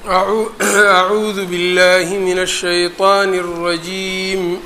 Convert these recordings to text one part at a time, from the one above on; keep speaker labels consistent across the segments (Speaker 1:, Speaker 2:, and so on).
Speaker 1: أعوذ بالله من الشيطان الرجيم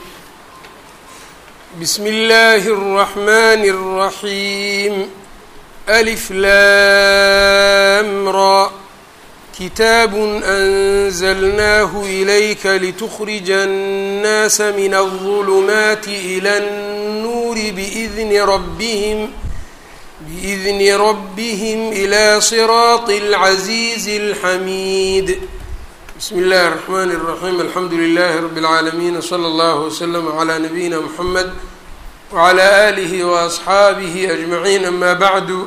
Speaker 1: بسم الله الرحمن الرحيم ألف لام را كتاب أنزلناه إليك لتخرج الناس من الظلمات إلى النور بإذن ربهم بإذن ربهم إلى صراط العزيز الحميد بسم الله الرحمن الرحيم الحمد لله رب العالمين وصلى الله وسلم على نبينا محمد وعلى آله وأصحaabihi أجمعين أما بعد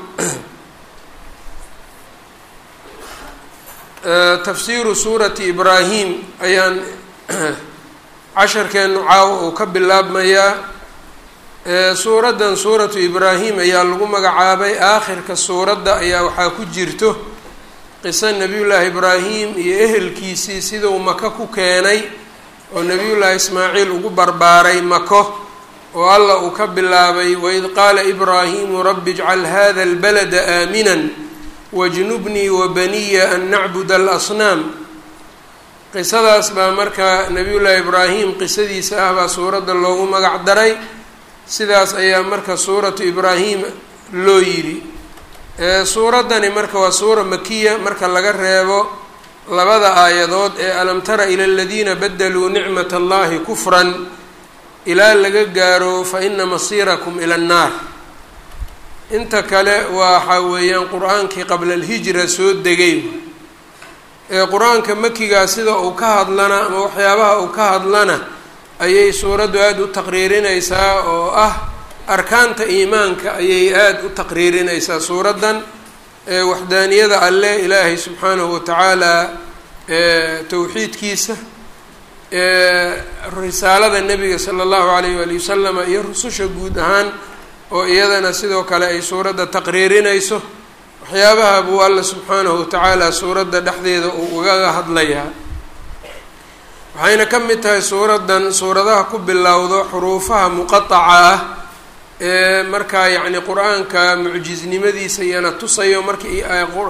Speaker 1: tafsiiru suurati ibraahim ayaan casharkeenu caawa uu ka bilaabmayaa suuraddan suuratu ibraahim ayaa lagu magacaabay aakhirka suuradda ayaa waxaa ku jirto qiso nebiyullaahi ibraahim iyo ehelkiisii siduu maka ku keenay oo nebiyullaahi ismaaciil ugu barbaaray mako oo alla uu ka bilaabay waid qaala ibraahimu rabbi ijcal hada albalada aaminan wajnubnii wabaniya an nacbud alasnaam qisadaas baa marka nebiyullaahi ibraahim qisadiisa ah baa suuradda loogu magac daray sidaas ayaa marka suuratu ibraahim loo yidhi suuraddani marka waa suura makiya marka laga reebo labada aayadood ee alam tara ila aladiina badaluu nicmat allahi kufran ilaa laga gaaro fa ina masiirakum ila annaar inta kale waxa weeyaan qur-aankii qabla alhijra soo degay ee qur-aanka makigaa sida uu ka hadlana ama waxyaabaha uu ka hadlana ayay suuraddu aada u taqriirinaysaa oo ah arkaanta iimaanka ayay aada u taqriirinaysaa suuraddan ee waxdaaniyada alle ilaahay subxaanahu watacaala towxiidkiisa risaalada nebiga sala allahu alayh waali wasalama iyo rususha guud ahaan oo iyadana sidoo kale ay suuradda taqriirinayso waxyaabaha buu alla subxaanahu watacaala suuradda dhexdeeda uu ugaga hadlayaa waxayna ka mid tahay suuraddan suuradaha ku bilowdo xuruufaha muqataca ah ee markaa yacni qur-aanka mucjisnimadiisa iyana tusayo markii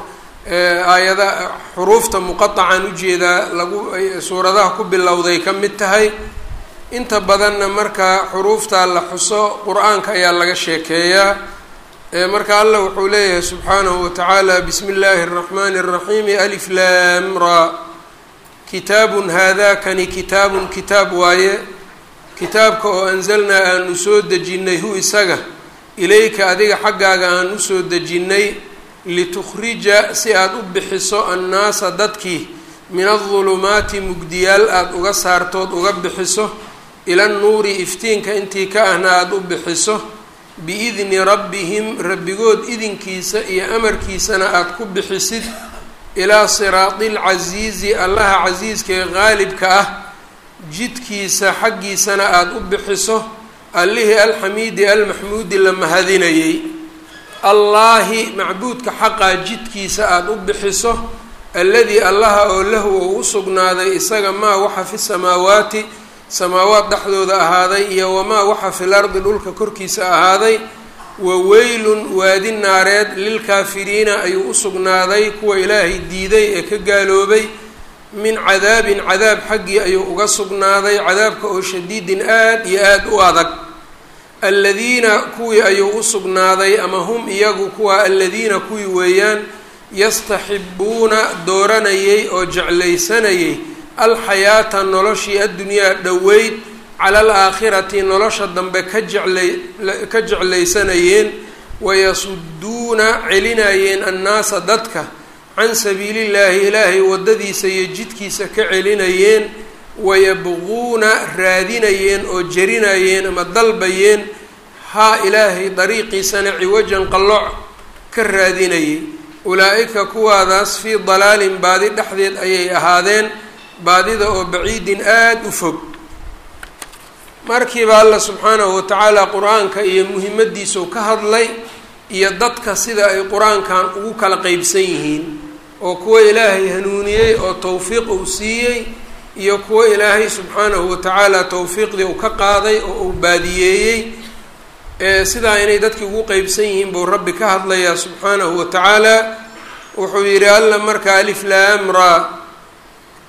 Speaker 1: aayada xuruufta muqatacan ujeedaa lagu suuradaha ku bilowday ka mid tahay inta badanna marka xuruufta la xuso qur-aanka ayaa laga sheekeeyaa marka allah wuxuu leeyahay subxaanahu watacaala bismi illaahi اraxmani الraxiimi alif lam ra kitaabun haadakani kitaabun kitaab waaye kitaabka oo anzalnaa aanu soo dejinnay hu isaga ilayka adiga xaggaaga aan usoo dejinnay litukhrija si aada u bixiso annaasa dadkii min adulumaati mugdiyaal aada uga saartood uga bixiso ila nnuuri iftiinka intii ka ahna aada u bixiso biidni rabbihim rabbigood idinkiisa iyo amarkiisana aada ku bixisid ilaa siraadi lcasiizi allaha casiiska ee qaalibka ah jidkiisa xaggiisana aada u bixiso allihii alxamiidi almaxmuudi la mahadinayay allaahi macbuudka xaqaa jidkiisa aada u bixiso alladii allaha oo lahu ou u sugnaaday isaga maa waxa fi samaawaati samaawaad dhexdooda ahaaday iyo wamaa waxa fil ardi dhulka korkiisa ahaaday wa weylun waadi naareed lilkaafiriina ayuu u sugnaaday kuwa ilaahay diiday ee ka gaaloobay min cadaabin cadaab xaggii ayuu uga sugnaaday cadaabka oo shadiidin aad iyo aada u adag aladiina kuwii ayuu u sugnaaday ama hum iyagu kuwa aladiina kuwii weeyaan yastaxibuuna dooranayay oo jeclaysanayay alxayaata noloshii addunyaa dhoweyd cala alaakhirati nolosha dambe ka jeclay ka jeclaysanayeen wayasuduuna celinayeen annaasa dadka can sabiilillaahi ilaahay waddadiisa iyo jidkiisa ka celinayeen wayabquuna raadinayeen oo jarinayeen ama dalbayeen haa ilaahay dariiqiisana ciwajan qallooc ka raadinayay ulaa-ika kuwaadaas fii dalaalin baadi dhexdeed ayay ahaadeen baadida oo baciidin aada u fog markiiba alla subxaanahu watacaala qur-aanka iyo muhimaddiisuu ka hadlay iyo dadka sida ay qur-aankan ugu kala qeybsan yihiin oo kuwa ilaahay hanuuniyey oo towfiiq uu siiyey iyo kuwo ilaahay subxaanahu watacaala towfiiqdii uu ka qaaday oo uu baadiyeeyey sidaa inay dadkii ugu qeybsan yihiin buu rabbi ka hadlayaa subxaanahu watacaala wuxuu yidhi alla marka alif laam ra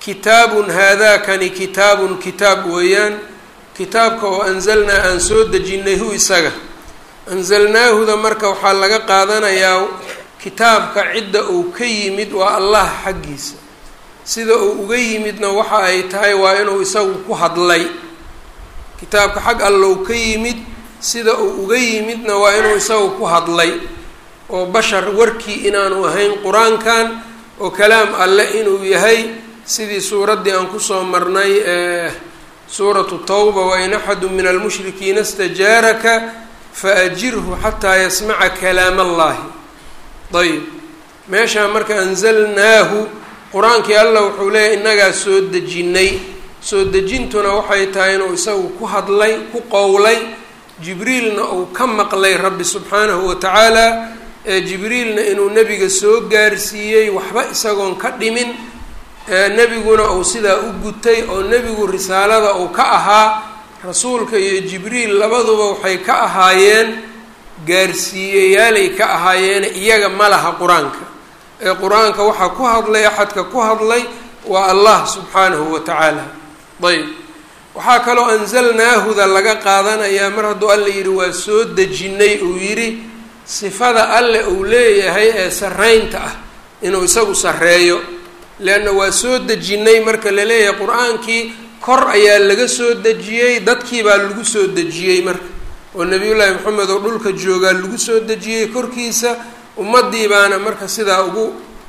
Speaker 1: kitaabun haadaakani kitaabun kitaab weeyaan kitaabka oo anzalnaa aan soo dejinnay hu isaga anzalnaahuda marka waxaa laga qaadanayaa kitaabka cidda uu ka yimid waa allah xaggiisa sida uu uga yimidna waxa ay tahay waa inuu isagu ku hadlay kitaabka xag allow ka yimid sida uu uga yimidna waa inuu isagu ku hadlay oo bashar warkii inaanu ahayn qur-aankan oo kalaam alle inuu yahay sidii suuraddii aan kusoo marnay ee suuratu tawba wain axadu min almushrikiina istajaaraka faajirhu xataa yasmaca kalaam allahi ayb meeshaa marka anzalnaahu qur-aankii allah wuxuu leeyahy innagaa soo dejinnay soo dejintuna waxay tahay inuu isagu ku hadlay ku qowlay jibriilna uu ka maqlay rabbi subxaanahu wa tacaala ee jibriilna inuu nebiga soo gaarsiiyey waxba isagoon ka dhimin nebiguna uu sidaa u gutay oo nebigu risaalada uu ka ahaa rasuulka iyo jibriil labaduba waxay ka ahaayeen gaarsiiyeyaalay ka ahaayeene iyaga ma laha qur-aanka ee qur-aanka waxaa ku hadlay axadka ku hadlay waa allah subxaanahu wa tacaala ayb waxaa kaloo anzalnaahuda laga qaadanayaa mar hadduu alla yidhi waa soo dejinnay uu yidhi sifada alle uu leeyahay ee sarreynta ah inuu isagu sarreeyo leanna waa soo dejinnay marka la leeyahay qur-aankii kor ayaa laga soo dejiyey dadkii baa lagu soo dejiyey marka oo nebiyullaahi maxamed oo dhulka joogaa lagu soo dejiyey korkiisa ummaddii baana marka sidaa ugu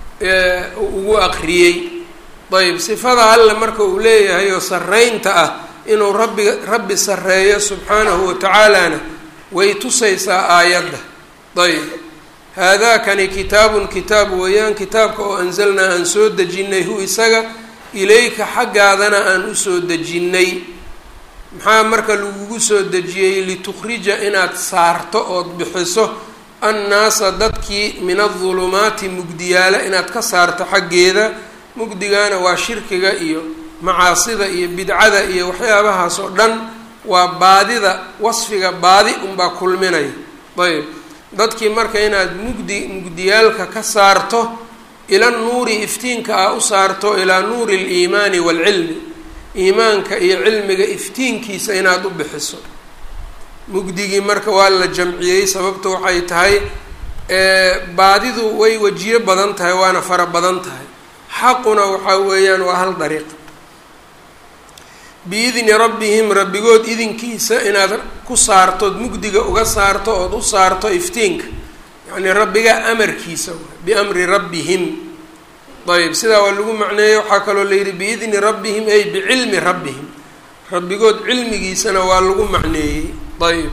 Speaker 1: ugu aqriyey ayb sifada alle marka uu leeyahay oo sarreynta ah inuu rabbi rabbi sarreeyo subxaanahu wa tacaalana way tusaysaa aayadda ayb haadaakani kitaabun kitaab weeyaan kitaabka oo anzalnaa aan soo dejinnay hu isaga ilayka xaggaadana aan usoo dejinnay maxaa marka lagugu soo dejiyey litukhrija inaad saarto ood bixiso annaasa dadkii min adulumaati mugdiyaala inaad ka saarto xaggeeda mugdigaana waa shirkiga iyo macaasida iyo bidcada iyo waxyaabahaas oo dhan waa baadida wasfiga baadi unbaa kulminaya ayb dadkii marka inaad mugdi mugdiyaalka ka saarto ila nuuri iftiinka ah u saarto ilaa nuuri aliimaani waalcilmi iimaanka iyo cilmiga iftiinkiisa inaad u bixiso mugdigii marka waa la jamciyey sababta waxay tahay baadidu way wejiyo badan tahay waana fara badan tahay xaquna waxaa weeyaan waa hal dariiq biidni rabbihim rabbigood idinkiisa inaad ku saartood mugdiga uga saarto ood u saarto iftiinka yacnii rabbiga amarkiisa biamri rabbihim ayb sidaa waa lagu macneeyey waxaa kaloo la yidhi biidni rabbihim ay bicilmi rabbihim rabbigood cilmigiisana waa lagu macneeyey ayb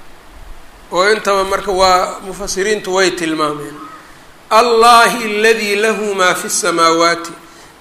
Speaker 1: oo intaba marka waa mufasiriintu way tilmaameen allahi aladii lahu maa fi samaawaati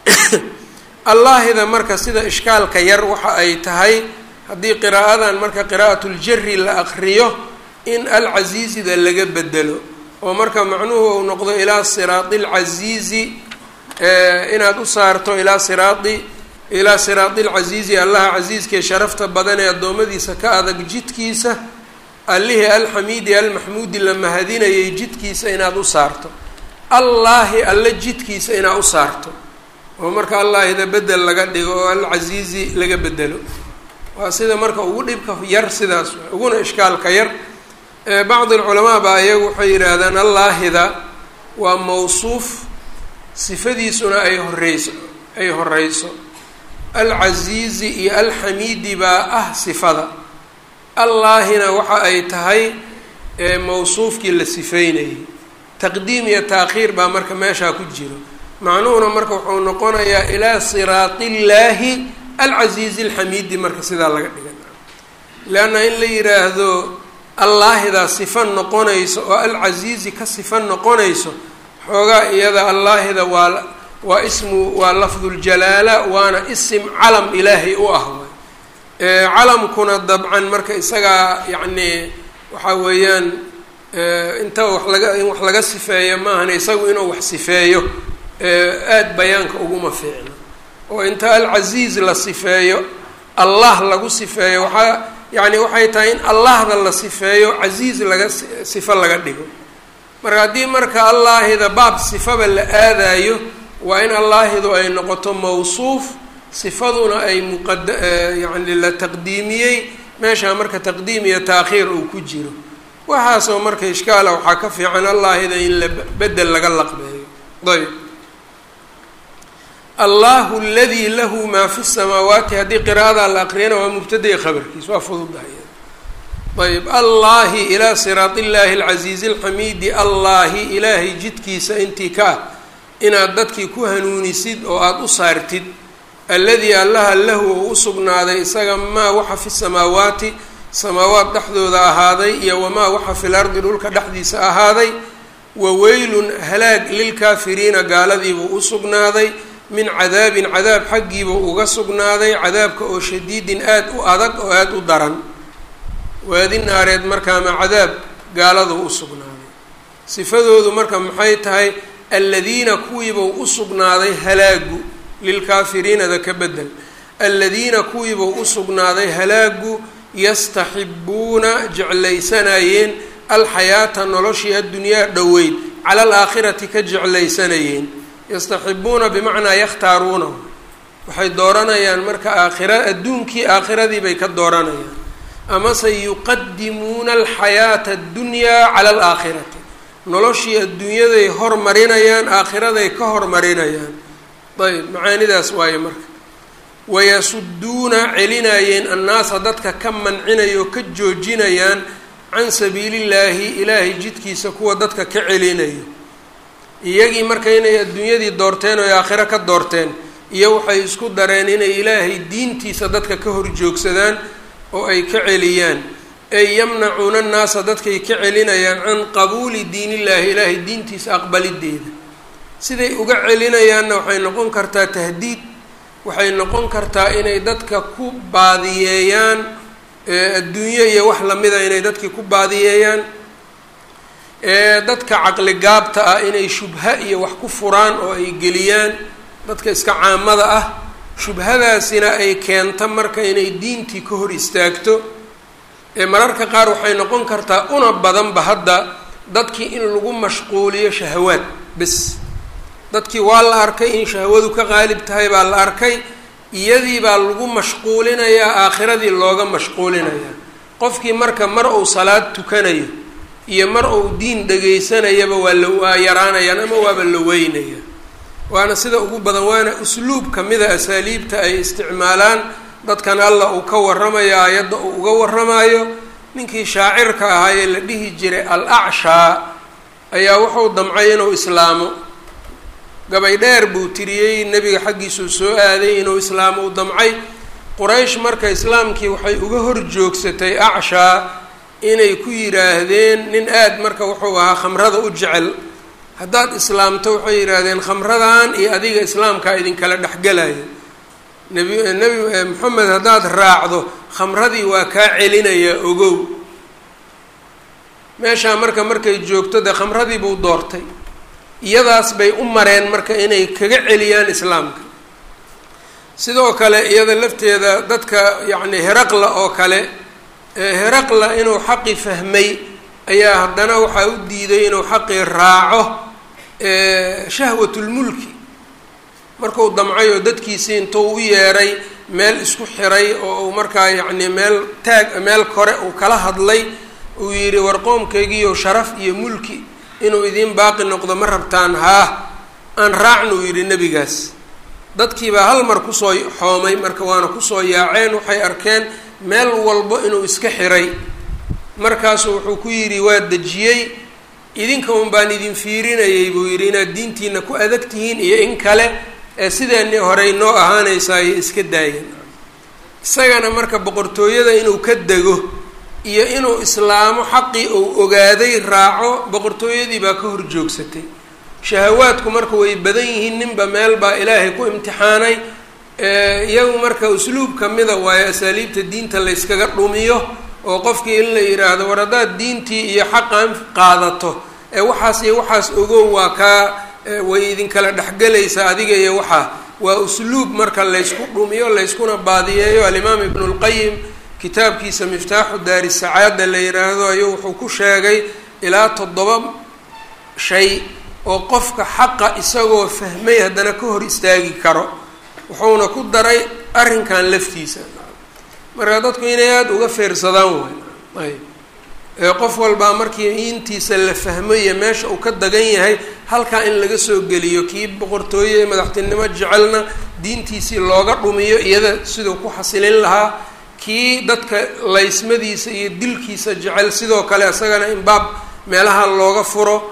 Speaker 1: allaahida marka sida ishkaalka yar waxa ay tahay haddii qiraa'adan marka qiraa'atuljari la aqriyo in alcasiizida laga bedelo oo marka macnuhu uu noqdo ilaa siraadi alcasiizi inaad u saarto ilaa siraadi ilaa siraadi alcasiizi allaha casiiskee sharafta badan ee addoommadiisa ka adag jidkiisa allihii alxamiidi almaxmuudi la mahadinayay jidkiisa inaad u saarto allaahi alle jidkiisa inaad u saarto oo marka allaahida bedel laga dhigo oo alcasiizi laga bedelo waa sida marka ugu dhibka yar sidaas uguna ishkaalka yar bacdi alculamaa baa iyagu waxay yidhaahdaan allaahida waa mawsuuf sifadiisuna ay horeyso ay horeyso alcasiizi iyo alxamiidi baa ah sifada allaahina waxa ay tahay mawsuufkii la sifeynayay taqdiim iyo taakhiir baa marka meeshaa ku jiro macnuhuna marka wuxuu noqonayaa ilaa siraati illaahi alcasiizi alxamiidi marka sidaa laga dhigan leanna in la yidhaahdo allaahidaa sifa noqonayso oo alcasiizi ka sifa noqonayso xoogaa iyada allaahida waa waa ismu waa lafduljalaala waana isim calam ilaahay u ah waay calamkuna dabcan marka isagaa yacni waxaa weeyaan inta wax laga in wax laga sifeeyo maahan isagu inuu wax sifeeyo aada bayaanka uguma fiicno oo inta alcasiiz la sifeeyo allah lagu sifeeyo waxaa yacni waxay tahay in allahda la sifeeyo casiiz laga sifo laga dhigo marka haddii marka allaahida baab sifaba la aadayo waa in allaahidu ay noqoto mawsuuf sifaduna ay muqad yacni la taqdiimiyey meeshaa marka taqdiim iyo taakhiir uu ku jiro waxaasoo marka ishkaala waxaa ka fiican allaahida in la bedel laga laqbeeyo ayb allahu aladii lahu maa fi samaawaati haddii qiraa'adaa la aqriyana waa mubtadai khabarkiis waa fududahay ayb allaahi ilaa siraat illaahi alcasiizi alxamiidi allaahi ilaahay jidkiisa intii ka ah inaad dadkii ku hanuunisid oo aada u saartid alladii allaha lahu oo u sugnaaday isaga maa waxa fi samaawaati samaawaat dhexdooda ahaaday iyo wamaa waxa fil ardi dhulka dhexdiisa ahaaday wa weylun halaag lilkaafiriina gaaladiibuu u sugnaaday min cadaabin cadaab xaggiibuu uga sugnaaday cadaabka oo shadiidin aada u adag oo aada u daran waadi naareed markaama cadaab gaaladuu u sugnaaday sifadoodu marka maxay tahay aladiina kuwiibuu u sugnaaday halaagu lilkaafiriinada ka bedel aladiina kuwiibuu u sugnaaday halaagu yastaxibuuna jeclaysanayeen alxayaata noloshii addunyaa dhoweyd cala alaakhirati ka jeclaysanayeen yastaxibuuna bimacnaa yakhtaaruuna waxay dooranayaan marka aakhira adduunkii aakhiradii bay ka dooranayaan amase yuqadimuuna alxayaata addunyaa cala alaakhirati noloshii adduunyaday hormarinayaan aakhiraday ka hormarinayaan ayb macaanidaas waaye marka wayasuduuna celinayeen annaasa dadka ka mancinaya oo ka joojinayaan can sabiilillaahi ilaahay jidkiisa kuwa dadka ka celinayo iyagii marka inay adduunyadii doorteen oo aakhiro ka doorteen iyo waxay isku dareen inay ilaahay diintiisa dadka ka horjoogsadaan oo ay ka celiyaan ay yamnacuuna annaasa dadkay ka celinayaan can qabuuli diinillaahi ilaahay diintiisa aqbalideeda siday uga celinayaanna waxay noqon kartaa tahdiid waxay noqon kartaa inay dadka ku baadiyeeyaan adduunyo iyo wax lamida inay dadkii ku baadiyeeyaan dadka caqli gaabta ah inay shubha iyo wax ku furaan oo ay geliyaan dadka iska caamada ah shubhadaasina ay keento marka inay diintii ka hor istaagto mararka qaar waxay noqon kartaa una badanba hadda dadkii in lagu mashquuliyo shahawaad bes dadkii waa la arkay in shahwadu ka qaalib tahay baa la arkay iyadii baa lagu mashquulinayaa aakhiradii looga mashquulinayaa qofkii marka mar uu salaad tukanayo iyo mar uu diin dhagaysanayaba waa la waa yaraanayaan ama waaba la weynaya waana sida ugu badan waana usluub kamida asaaliibta ay isticmaalaan dadkan alla uu ka warramayo aayadda uu uga warramayo ninkii shaacirka ahaa ee la dhihi jiray al acshaa ayaa wuxuu damcay inuu islaamo gabay dheer buu tiriyey nebiga xaggiisuu soo aaday inuu islaamo u damcay quraysh marka islaamkii waxay uga hor joogsatay acshaa inay ku yidhaahdeen nin aad marka wuxuu ahaa khamrada u jecel haddaad islaamto waxay yidhaahdeen khamradan iyo adiga islaamkaa idinkala dhexgelayo nebi nebi moxamed haddaad raacdo khamradii waa kaa celinayaa ogow meeshaa marka markay joogto dee khamradii buu doortay iyadaas bay u mareen marka inay kaga celiyaan islaamka sidoo kale iyada lafteeda dadka yacni heraqla oo kale heraqla inuu xaqi fahmay ayaa haddana waxaa u diiday inuu xaqii raaco shahwatulmulki markuu damcay oo dadkiisii intuu u yeeray meel isku xiray oo uu markaa yacni meel taag meel kore uu kala hadlay uu yidhi war qoomkaygiiyo sharaf iyo mulki inuu idiin baaqi noqdo ma rabtaan haa aan raacna uu yidhi nebigaas dadkiibaa hal mar kusoo xoomay marka waana kusoo yaaceen waxay arkeen meel walbo inuu iska xiray markaasuu wuxuu ku yidhi waa dejiyey idinka un baan idin fiirinayay buu yidhi inaad diintiina ku adag tihiin iyo in kale ee sideeni horey noo ahaanaysayo iska daayeen isagana marka boqortooyada inuu ka dego iyo inuu islaamo xaqii uu ogaaday raaco boqortooyadii baa ka hor joogsatay shahawaadku marka way badan yihiin ninba meel baa ilaahay ku imtixaanay iyagu marka usluub kamida waayo asaaliibta diinta layskaga dhumiyo oo qofkii in la yidhaahdo war haddaad diintii iyo xaqan qaadato ee waxaas iyo waxaas ogow waa kaa way idinkala dhexgelaysaa adiga iyo waxaa waa usluub marka laysku dhumiyo layskuna baadiyeeyo alimaam ibnu lqayim kitaabkiisa miftaaxu daari sacaada la yidhaahdo ayuu wuxuu ku sheegay ilaa toddoba shay oo qofka xaqa isagoo fahmay haddana ka hor istaagi karo wuxuuna ku daray arrinkan laftiisa marka dadku inay aada uga feersadaan waay ayb qof walbaa markii intiisa la fahmo iyo meesha uu ka dagan yahay halkaa in laga soo geliyo kii boqortooye ee madaxtinimo jecelna diintiisii looga dhumiyo iyada siduu ku xasilin lahaa kii dadka laysmadiisa iyo dilkiisa jecel sidoo kale isagana in baab meelaha looga furo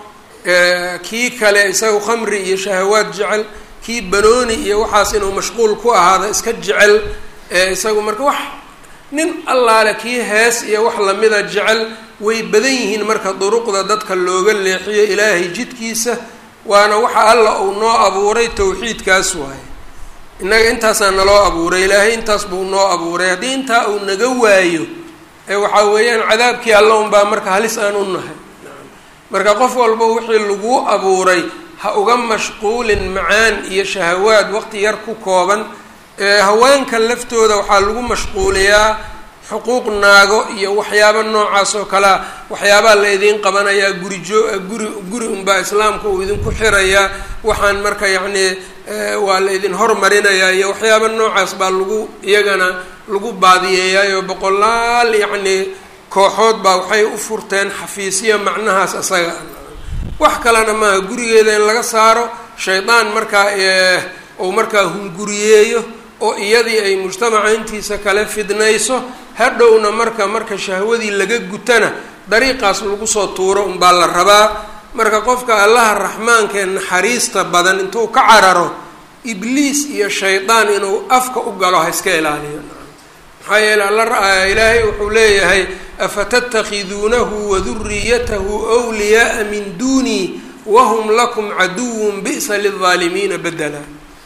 Speaker 1: kii kale isaga khamri iyo shahawaad jecel kii banooni iyo waxaas inuu mashquul ku ahaada iska jecel isagu marka wax nin allaale kii hees iyo wax lamida jecel way badan yihiin marka duruqda dadka looga leexiyo ilaahay jidkiisa waana waxa alla uu noo abuuray tawxiidkaas waaye innaga intaasaa naloo abuuray ilaahay intaas buu noo abuuray haddii intaa uu naga waayo ee waxaa weeyaan cadaabkii alla unbaa marka halis aan u nahay marka qof walba wixii laguu abuuray ha uga mashquulin macaan iyo shahawaad waqti yar ku kooban haweenka laftooda waxaa lagu mashquuliyaa xuquuq naago iyo waxyaaba noocaas oo kalea waxyaabaa la idiin qabanayaa gurijo guri guri unbaa islaamka uu idinku xirayaa waxaan marka yacni waa la idin hormarinayaa iyo waxyaaba noocaas baa lagu iyagana lagu baadiyeeyaayo boqolaal yacni kooxood baa waxay u furteen xafiisya macnahaas isaga wax kalena maaha gurigeeda in laga saaro shaydaan markaa uu markaa hunguriyeeyo oo iyadii ay mujtamaca intiisa kale fidnayso hadhowna marka marka shahwadii laga gutana dariiqaas lagu soo tuuro unbaa la rabaa marka qofka allaha raxmaanka ee naxariista badan intuu ka cararo ibliis iyo shaydaan inuu afka u galo ha iska ilaaliyo maxaa yeele alla ilaahay wuxuu leeyahay afatattakhiduunahu waduriyatahu wliyaaa min duunii wahum lakum caduwun bi'sa lilظaalimiina bedela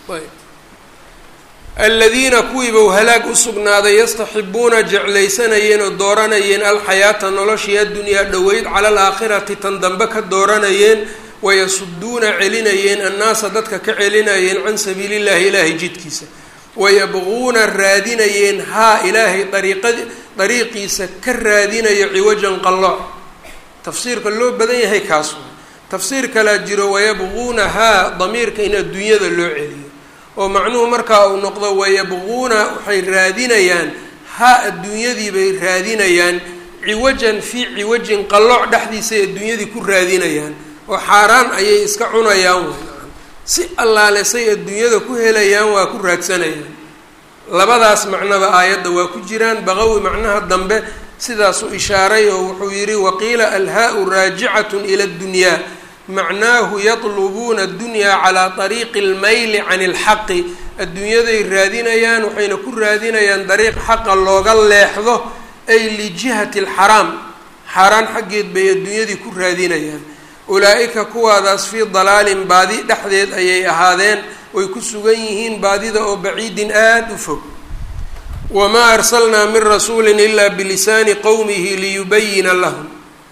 Speaker 1: aladiina kuwiibau halaag u sugnaaday yastaxibuuna jeclaysanayeen oo dooranayeen alxayaata noloshii addunyaa dhoweyd cala alaakhirati tan dambe ka dooranayeen wayasuduuna celinayeen annaasa dadka ka celinayeen can sabiili llahi ilaahay jidkiisa wayabquuna raadinayeen haa ilaahay dariiqadi dariiqiisa ka raadinayo ciwajan qallooc tafsiirka loo badan yahay kaas waa tafsiir kalaa jiro wayabquuna haa damiirka in adduunyada loo celiyo oo macnuhu markaa uu noqdo wayabquuna waxay raadinayaan haa adduunyadii bay raadinayaan ciwajan fii ciwajin qallooc dhexdiisay adduunyadii ku raadinayaan oo xaaraan ayay iska cunayaan way si allaale say adduunyada ku helayaan waa ku raadsanayaan labadaas macnaba aayadda waa ku jiraan baqawi macnaha dambe sidaasuu ishaaray oo wuxuu yidhi waqiila alhaa-u raajicatun ila ddunyaa macnaahu yatlubuuna addunyaa calaa ariiqi almayli can ilxaqi adduunyaday raadinayaan waxayna ku raadinayaan dariiq xaqa looga leexdo ay lijihati alxaraam xaaraan xaggeed bay adduunyadii ku raadinayaan ulaa-ika kuwaadaas fii dalaalin baadi dhexdeed ayay ahaadeen way ku sugan yihiin baadida oo baciidin aada u fog wamaa arsalnaa min rasuulin ilaa bilisaani qowmihi liyubayina lahum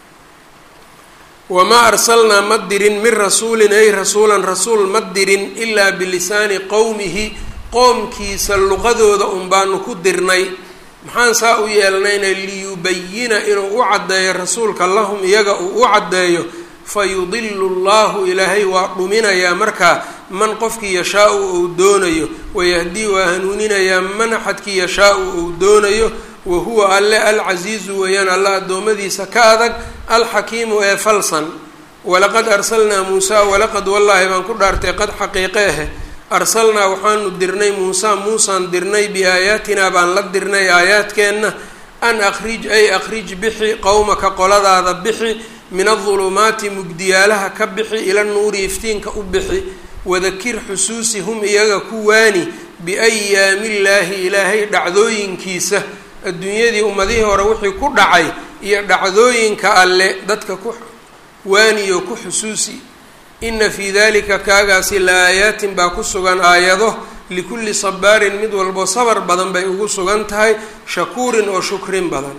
Speaker 1: wamaa arsalnaa ma dirin min rasuulin ay rasuulan rasuul ma dirin ilaa bilisaani qowmihi qoomkiisa luqadooda un baanu ku dirnay maxaan saa u yeelnayna liyubayina inuu u caddeeyo rasuulka lahum iyaga uu u caddeeyo fayudilu llahu ilaahay waa dhuminayaa markaa man qofkii yashaa-u ou doonayo wayahdii waa hanuuninayaa man axadkii yashaa-u ou doonayo wa huwa alle alcasiizu weeyaan alla addoommadiisa ka adag alxakiimu ee falsan walaqad arsalnaa muusaa walaqad wallaahi baan ku dhaartay qad xaqiiqeehe arsalnaa waxaanu dirnay muusaa muusaan dirnay biaayaatinaa baan la dirnay aayaadkeenna an akhrij ay akhrij bixi qowmaka qoladaada bixi min adulumaati mugdiyaalaha ka bixi ila nuuri iftiinka u bixi wadakir xusuusi hum iyaga ku waani biayaamillaahi ilaahay dhacdooyinkiisa adduunyadii ummadihii hore wixii ku dhacay iyo dhacdooyinka alle dadka ku waaniyo ku xusuusi ina fii dalika kaagaasi la aayaatin baa ku sugan aayado likulli sabaarin mid walbo sabar badan bay ugu sugan tahay shakuurin oo shukrin badan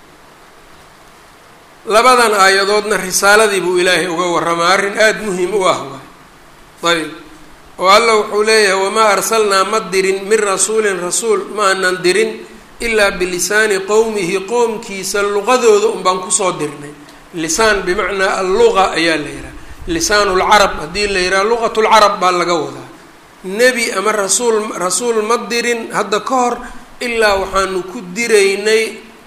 Speaker 1: labadan aayadoodna risaaladii buu ilaahay uga warramaa arrin aada muhim u ah waay ayb oo alla wuxuu leeyahay wamaa arsalnaa ma dirin min rasuulin rasuul ma anan dirin ilaa bilisaani qowmihi qowmkiisa luqadooda un baan kusoo dirnay lisaan bimacnaa alluqa ayaa la yihaha lisaanulcarab haddii la yidhaha luqatulcarab baa laga wadaa nebi ama rasuul rasuul ma dirin hadda ka hor ilaa waxaanu ku diraynay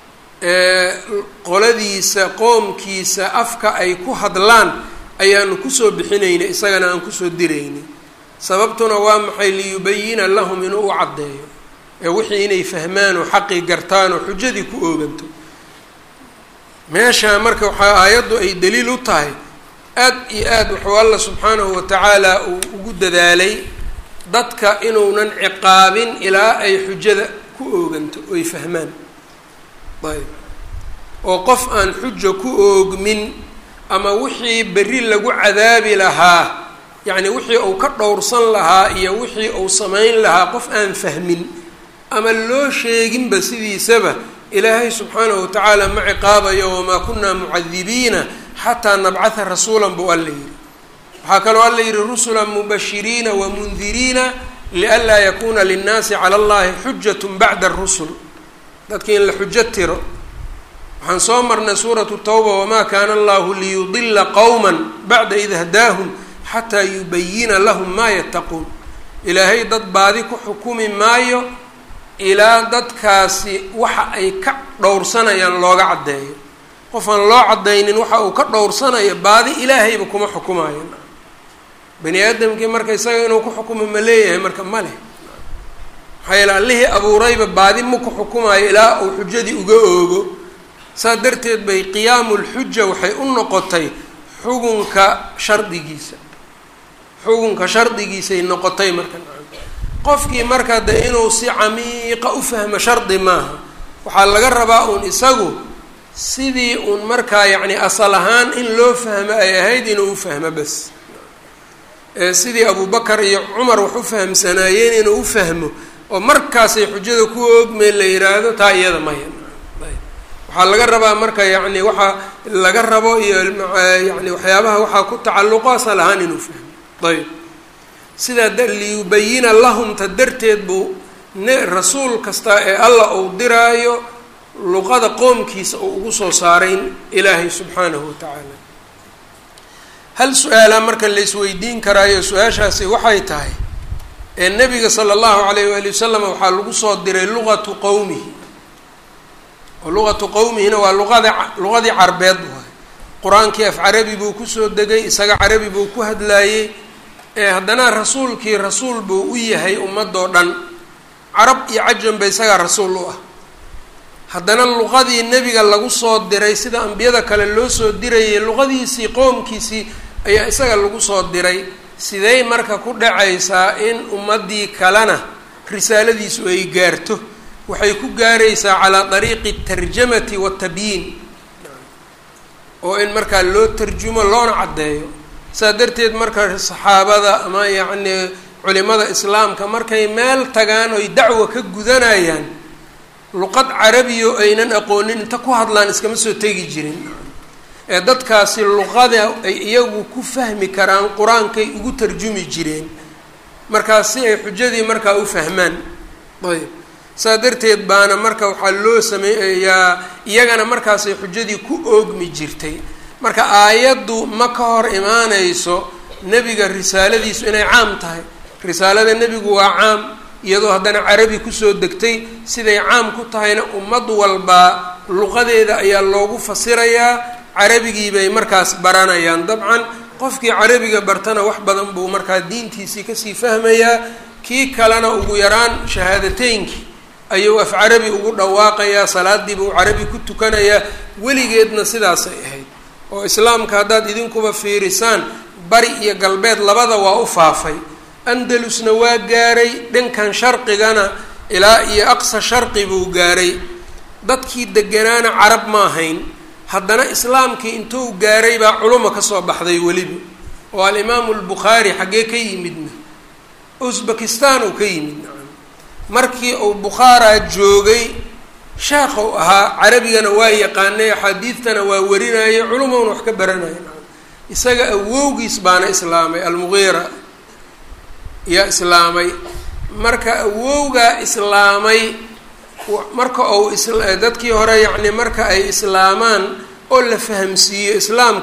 Speaker 1: qoladiisa qoomkiisa afka ay ku hadlaan ayaanu kusoo bixinaynay isagana aan kusoo diraynay sababtuna waa maxay liyubayina lahum inuu u caddeeyo ee wixii inay fahmaan oo xaqii gartaan oo xujadii ku ooganto meeshaa marka waxaa aayaddu ay daliil u tahay aad iyo aad wuxuu alla subxaanahu watacaala uu ugu dadaalay dadka inuunan ciqaabin ilaa ay xujada ku ooganto oy fahmaan ayb oo qof aan xuja ku oogmin ama wixii berri lagu cadaabi lahaa yacni wixii uu ka dhowrsan lahaa iyo wixii uu samayn lahaa qof aan fahmin ama loo sheeginba sidiisaba ilaahay subxaanahu watacaala ma ciqaabayo wamaa kunaa mucadibiina xataa nabcatha rasuulan buu alla yidhi waxaa kaloo alla yidhi rusula mubashiriina wamundiriina lianlaa yakuuna linnaasi cala allahi xujat bacda arusul dadki in la xujo tiro waxaan soo marnay suuratu tawba wamaa kaana allahu liyudila qowma bacda id hadaahum xataa yubayina lahum maa yattaquun ilaahay dad baadi ku xukumi maayo ilaa dadkaasi waxa ay ka dhowrsanayaan looga caddeeyo qof aan loo caddaynin waxa uu ka dhowrsanayo baadi ilaahayba kuma xukumayo bani aadamkii marka isaga inuu ku xukumo ma leeyahay marka ma leh maxaa yeele allihii abuurayba baadi ma ku xukumayo ilaa uu xujadii uga oogo saas darteed bay qiyaamu lxuja waxay u noqotay xugunka shardigiisa xugunka shardigiisay noqotay marka qofkii marka de inuu si camiiqa u fahmo shardi maaha waxaa laga rabaa uun isagu sidii uun markaa yacni asal ahaan in loo fahmo ay ahayd inuu u fahmo bas sidii abubakar iyo cumar wax u fahamsanaayeen inuu u fahmo oo markaasay xujada ku oogmeen la yiraahdo taa iyada maya waxaa laga rabaa marka yacni waxaa laga rabo iyo yani waxyaabaha waxaa ku tacalluqo asal ahaan inuu fahmo ayb sidaa liyubayina lahumta darteed buu ne rasuul kasta ee alla uu diraayo luqada qoomkiisa uu ugu soo saaray ilaahay subxaanahu watacaala hal su-aalaa marka la isweydiin karaayo su-aashaasi waxay tahay ee nebiga sala allahu alayh waali wasalam waxaa lagu soo diray luqatu qowmihi oo luqatu qowmihina waa luqada luqadii carbeed waay qur-aankii af carabi buu kusoo degay isaga carabi buu ku hadlaayey ee haddana rasuulkii rasuul buu u yahay ummadoo dhan carab iyo cajanba isagaa rasuul u ah haddana luqadii nebiga lagu soo diray sida ambiyada kale loo soo dirayay luqadiisii qoomkiisii ayaa isaga lagu soo diray sidey marka ku dhacaysaa in ummaddii kalena risaaladiisu ay gaarto waxay ku gaaraysaa calaa dariiqi tarjamati watabyiin oo in markaa loo tarjumo loona caddeeyo saa darteed marka saxaabada ama yacni culimada islaamka markay meel tagaan oy dacwa ka gudanayaan luqad carabiyo aynan aqoonin inta ku hadlaan iskama soo tegi jirin ee dadkaasi luqada ay iyagu ku fahmi karaan qur-aankay ugu tarjumi jireen markaas si ay xujadii markaa u fahmaan ayb saa darteed baana marka waxaa loo sameeyaa iyagana markaasay xujadii ku oogmi jirtay marka aayaddu ma ka hor imaanayso nebiga risaaladiisu inay caam tahay risaalada nebigu waa caam iyadoo haddana carabi kusoo degtay siday caam ku tahayna ummad walbaa luqadeeda ayaa loogu fasirayaa carabigii bay markaas baranayaan dabcan qofkii carabiga bartana wax badan buu markaa diintiisii kasii fahmayaa kii kalena ugu yaraan shahaadateynkii ayuu af carabi ugu dhawaaqayaa salaadiiba uu carabi ku tukanayaa weligeedna sidaasay ahayd oo islaamka haddaad idinkuba fiirisaan bari iyo galbeed labada waa u faafay andalusna waa gaaray dhankan sharqigana ilaa iyo aqsa sharqi buu gaaray dadkii deganaana carab ma ahayn haddana islaamkii intuu gaaray baa culuma kasoo baxday weliba oo alimaamu albukhaari xaggee ka yimidna usbekistan uu ka yimid markii uu bukhaaraa joogay sheekhu ahaa carabigana waa yaqaanay axaadiidtana waa warinayay culumowna wax ka baranaya isaga awowgiis baana islaamay almugiira yaa islaamay marka awowgaa islaamay marka uu dadkii hore yacni marka ay islaamaan oo la fahamsiiyo islaamka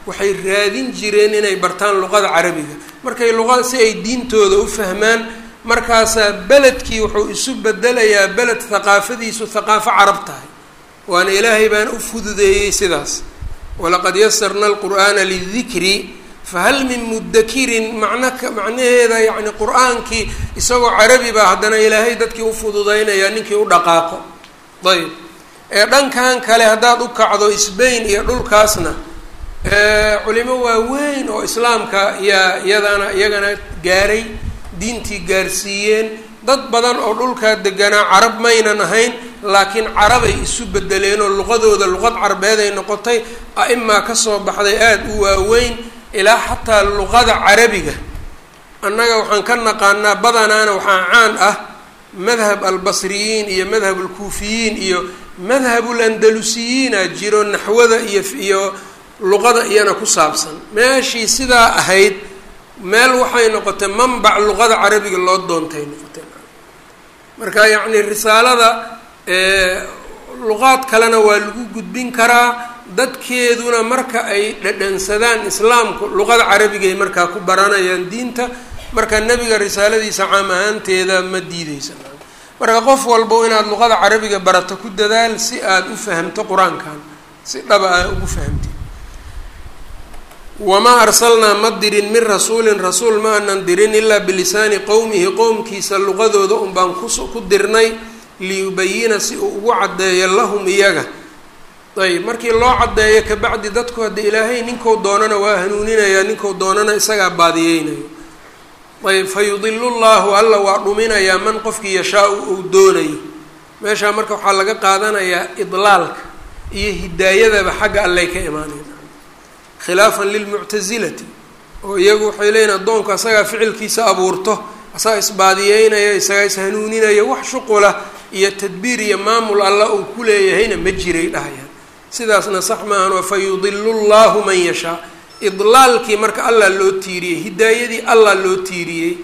Speaker 1: waxay raadin jireen inay bartaan luqada carabiga markay luqada si ay diintooda u fahmaan markaasaa beledkii wuxuu isu bedelayaa beled haqaafadiisu haqaafo carab tahay waana ilaahay baan u fududeeyey sidaas walaqad yasarna alqur'aana lidikri fahal min mudakirin macnaka macnaheeda yacni qur-aankii isagoo carabi baa haddana ilaahay dadkii u fududeynaya ninkii u dhaqaaqo ayb ee dhankan kale haddaad u kacdo sbain iyo dhulkaasna culimo waaweyn oo islaamka yaa iyadana iyagana gaaray diintii gaarsiiyeen dad badan oo dhulkaa deganaa carab maynan ahayn laakiin carabay isu bedeleen oo luqadooda luqad carbeed ay noqotay a-imaa kasoo baxday aada u waaweyn ilaa xataa luqada carabiga annaga waxaan ka naqaanaa badanaana waxaa caan ah madhab albasriyiin iyo madhab alkuufiyiin iyo madhabul andalusiyiina jiro naxwada iyo iyo luqada iyana ku saabsan meeshii sidaa ahayd meel waxay noqotay manbac luqada carabiga loo doontay noqotay marka yacni risaalada luqaad kalena waa lagu gudbin karaa dadkeeduna marka ay dhadhansadaan islaamku luqada carabigay markaa ku baranayaan diinta marka nebiga risaaladiisa caam ahaanteeda ma diideysa marka qof walbo inaad luqada carabiga barato ku dadaal si aada u fahamto qur-aankan si dhaba ah ugu fahamti wamaa arsalnaa ma dirin min rasuulin rasuul ma anan dirin ilaa bilisaani qowmihi qowmkiisa luqadooda un baan kus ku dirnay liyubayina si uu ugu caddeeyo lahum iyaga ayb markii loo caddeeyo kabacdi dadku hadda ilaahay ninkuu doonana waa hanuuninaya ninkuu doonana isagaa baadiyeynayo ayb fa yudilu llahu alla waa dhuminayaa man qofkii yashaa-u uu doonayo meeshaa marka waxaa laga qaadanayaa idlaalka iyo hidaayadaba xagga allay ka imaanayna khilaafan lilmuctasilati oo iyagu waxay leeyihin addoonku asagaa ficilkiisa abuurto asagaa isbaadiyeynaya isagaa ishanuuninaya wax shuqula iyo tadbiir iyo maamul alla uu ku leeyahayna ma jiray dhahayaan sidaasna sax maahan fa yudilu llahu man yashaa idlaalkii marka allah loo tiiriyey hidaayadii allah loo tiiriyey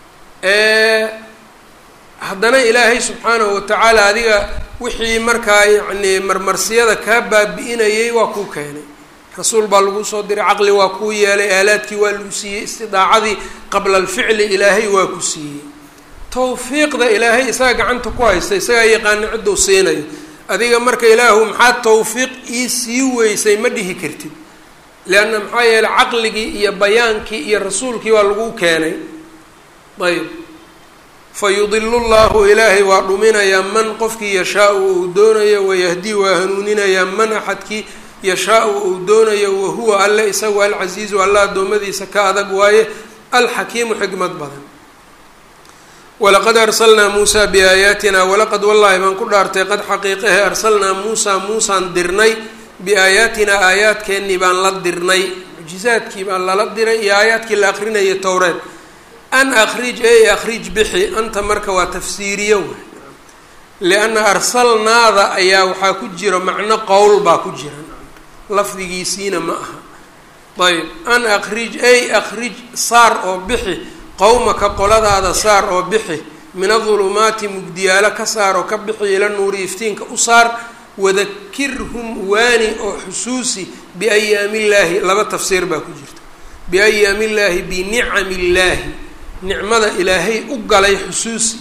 Speaker 1: haddana ilaahay subxaanahu watacaala adiga wixii markaa yacni marmarsiyada kaa baabi-inayay waa kuu keenay rasuul baa lagu soo diray caqli waa kuu yeelay aalaadkii waa lagu siiyey istidaacadii qabla alficli ilaahay waa ku siiyey tawfiiqda ilaahay isaga gacanta ku haysta isagaa yaqaana cidduu siinayo adiga marka ilaahu maxaa tawfiiq ii sii weysay ma dhihi kartid leanna maxaa yeeley caqligii iyo bayaankii iyo rasuulkii waa lagu keenay ayb fa yudilu llahu ilaahay waa dhuminayaa man qofkii yashaa-u uu doonayo wayahdii waa hanuuninayaa man axadkii yashaa-u uu doonayo wahuwa alle isagu alcasiizu alla addoommadiisa ka adag waaye alxakiimu xikmad badan walaqad arsalnaa muusaa biaayaatina walaqad wallaahi baan ku dhaartay qad xaqiiqahe arsalnaa muusaa muusaan dirnay biaayaatinaa aayaadkeennii baan la dirnay mucjizaadkii baan lala diray iyo aayaadkii la akrinayay towreed an akhrij ey akhrij bixi anta marka waa tafsiiriyo wey lianna arsalnaada ayaa waxaa ku jira macno qowl baa ku jira lafdigiisiina ma aha ayb an akhrij ey akhrij saar oo bixi qowmaka qoladaada saar oo bixi min adulumaati mugdiyaalo ka saar oo ka bixi ila nuuri iftiinka u saar wadakirhum waani oo xusuusi biayaami illaahi laba tafsiir baa ku jirta biayaami illaahi binicami illaahi nicmada ilaahay u galay xusuusi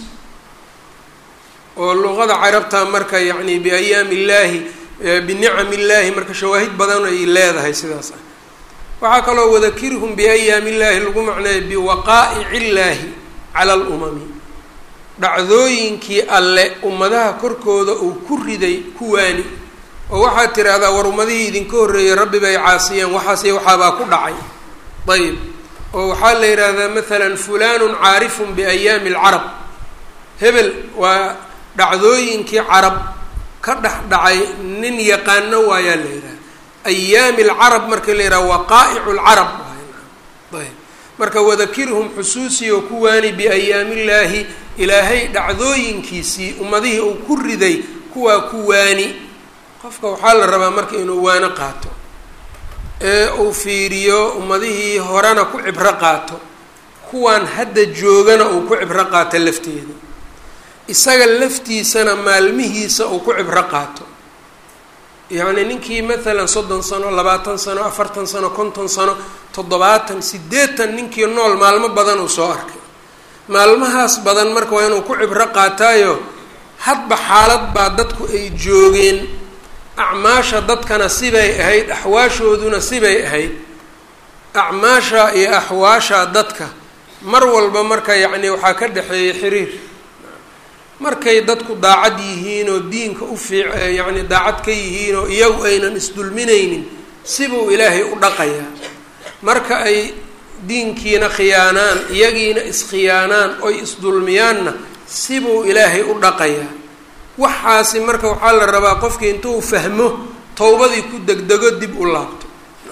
Speaker 1: oo luqada carabta marka yacni biayaami illaahi binicami illaahi marka shawaahid badan ay leedahay sidaas ah waxaa kaloo wadakirhum biayaami illaahi lagu macneeya biwaqaa'ici illaahi cala alumami dhacdooyinkii alle ummadaha korkooda uu ku riday kuwaani oo waxaad tiraahdaa war ummadihii idinka horreeyey rabbi bay caasiyeen waxaase waxaabaa ku dhacay ayb oo waxaa la yidhaahdaa maalan fulanun caarifun biayaami alcarab hebel waa dhacdooyinkii carab ka dhex dhacay nin yaqaano waayaa la yidhaha ayaami alcarab marka la yidhaha waqaa'icu lcarab ayb marka wadakirhum xusuusi oo ku waani biayaami illaahi ilaahay dhacdooyinkiisii ummadihii uu ku riday kuwaa ku waani qofka waxaa la rabaa marka inuu waano qaato ee uu fiiriyo ummadihii horena ku cibro qaato kuwaan hadda joogana uu ku cibro qaato lafteeda isaga laftiisana maalmihiisa uu ku cibro qaato yacni ninkii maalan soddon sano labaatan sano afartan sano konton sano toddobaatan siddeetan ninkii nool maalmo badan uu soo arkay maalmahaas badan marka waa inuu ku cibro qaataayo hadba xaalad baa dadku ay joogeen acmaasha dadkana sibay ahayd axwaashooduna sibay ahayd acmaasha iyo axwaasha dadka mar walba marka yacni waxaa ka dhexeeya xiriir markay dadku daacad yihiin oo diinka u fiic yacni daacad ka yihiin oo iyagu aynan isdulminaynin sibuu ilaahay u dhaqayaa marka ay diinkiina khiyaanaan iyagiina iskhiyaanaan oy isdulmiyaanna sibuu ilaahay u dhaqayaa waxaasi marka waxaa la rabaa qofkii intuu fahmo towbadii ku degdego dib u laabto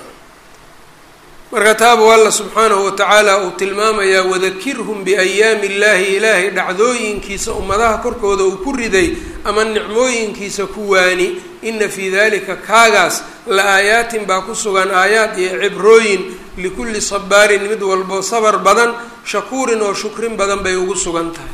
Speaker 1: marka taabuu alla subxaanahu watacaala uu tilmaamayaa wadakirhum biayaami illaahi ilaahay dhacdooyinkiisa ummadaha korkooda uu ku riday ama nicmooyinkiisa ku waani ina fii dalika kaagaas la aayaatin baa ku sugan aayaad iyo cibrooyin likulli sabaarin mid walbo sabar badan shakuurin oo shukrin badan bay ugu sugan tahay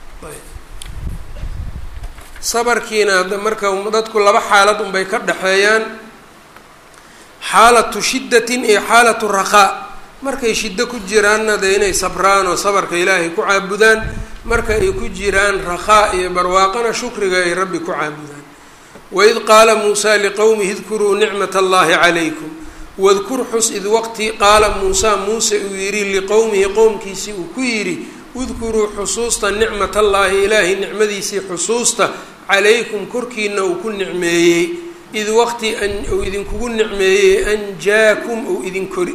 Speaker 1: sabarkiina marka dadku laba xaalad unbay ka dhexeeyaan xaalatu shiddatin iyo xaalatu raqaa markay shiddo ku jiraanna dee inay sabraan oo sabarka ilaahay ku caabudaan marka ay ku jiraan raqaa iyo barwaaqana shukriga ay rabbi ku caabudaan waid qaala muusaa liqowmihi idkuruu nicmat allahi calaykum wadkur xus id waqti qaala muusaa muuse uu yidhi liqowmihi qowmkiisii uu ku yidhi udkuruu xusuusta nicmat allaahi ilaahay nicmadiisii xusuusta calaykum korkiina uu ku nicmeeyey id waqti uu idinkugu nicmeeyey anjaakum uu idin kori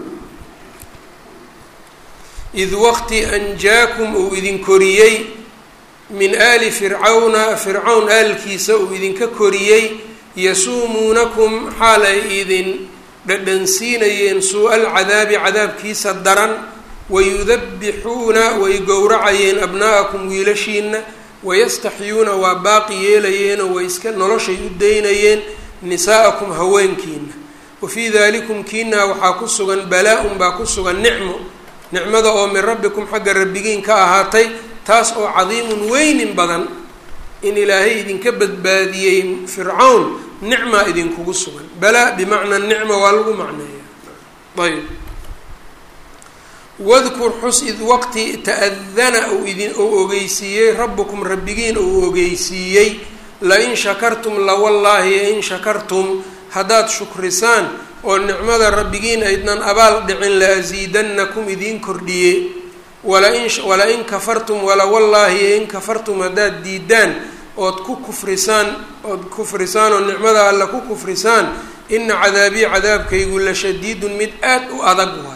Speaker 1: id waqti anjaakum uu idin koriyey min aali fircawna fircawn aalkiisa uu idinka koriyey yasuumuunakum xaal ay idin dhadhansiinayeen suu-a alcadaabi cadaabkiisa daran wayudabixuuna way gowracayeen abna'akum wiilashiina wayastaxyuuna waa baaqi yeelayeenoo way iska noloshay u daynayeen nisaa'akum haweenkiina wa fii dalikum kiinaa waxaa ku sugan balaa-un baa ku sugan nicmo nicmada oo min rabbikum xagga rabbigiin ka ahaatay taas oo cadiimun weynin badan in ilaahay idinka badbaadiyey fircawn nicmaa idinkugu sugan balaa bimacnaa nicma waa lagu macneeya ayb wadkur xus id waqti ta-adana uu idin uu ogeysiiyey rabbukum rabbigiin uu ogeysiiyey lain shakartum lawallaahi in shakartum haddaad shukrisaan oo nicmada rabbigiin aydnan abaal dhicin la asiidanakum idiin kordhiye walain wala-in kafartum walawallaahi in kafartum haddaad diidaan ood ku kufrisaan ood kufrisaan oo nicmada alla ku kufrisaan ina cadaabii cadaabkaygu la shadiidun mid aad u adag waay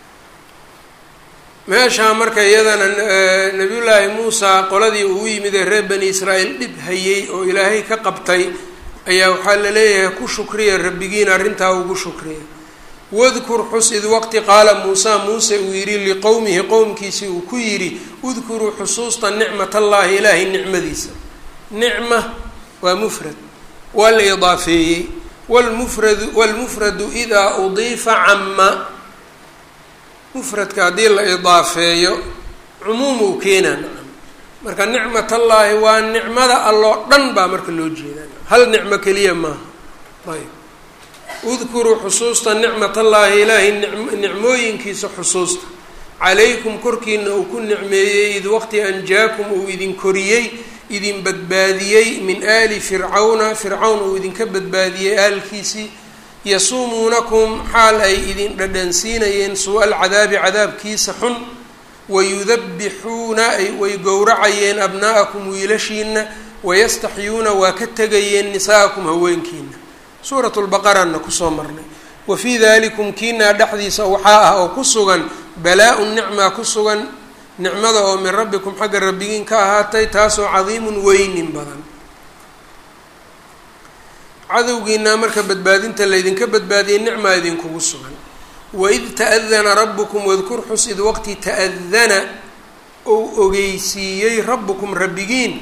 Speaker 1: meeshaa marka iyadana nabiyullaahi muusa qoladii uu yimid ee reer bani israa'iil dhib hayey oo ilaahay ka qabtay ayaa waxaa la leeyahay ku shukriya rabbigiin arrintaa ugu shukriya wadkur xus id waqti qaala muusa muuse uu yidhi liqowmihi qowmkiisii uu ku yidhi udkuruu xusuusta nicmat allaahi ilaahay nicmadiisa nicma waa mufrad waa la idaafeeyey wlmufradu wlmufradu idaa udiifa cama mufradka haddii la idaafeeyo cumuum uu keenaa nacam marka nicmat allaahi waa nicmada alloo dhan baa marka loo jeedaa hal nicmo keliya maaha ayb udkuruu xusuusta nicmat allaahi ilaahay nicmooyinkiisa xusuusta calaykum korkiina uu ku nicmeeyey id waqti anjaakum uu idin koriyey idin badbaadiyey min aali fircawna fircawn uu idinka badbaadiyey aalkiisii yasuumuunakum xaal ay idin dhadhansiinayeen suu-a alcadaabi cadaabkiisa xun wayudabixuuna way gowracayeen abna'akum wiilashiina wayastaxyuuna waa ka tegayeen nisaa'akum haweenkiina suurat lbaqarana kusoo marnay wa fii dalikum kiinaa dhexdiisa waxaa ah oo ku sugan balaa-un nicmaa ku sugan nicmada oo min rabbikum xagga rabbigiin ka ahaatay taasoo cadiimun weynin badan cadowgiinaa marka badbaadinta laydinka baadiyey nicmaa idinkugu sugan waid ta'adana rabbukum wadkur xus id waqti ta'adana ou ogeysiiyey rabbukum rabbigiin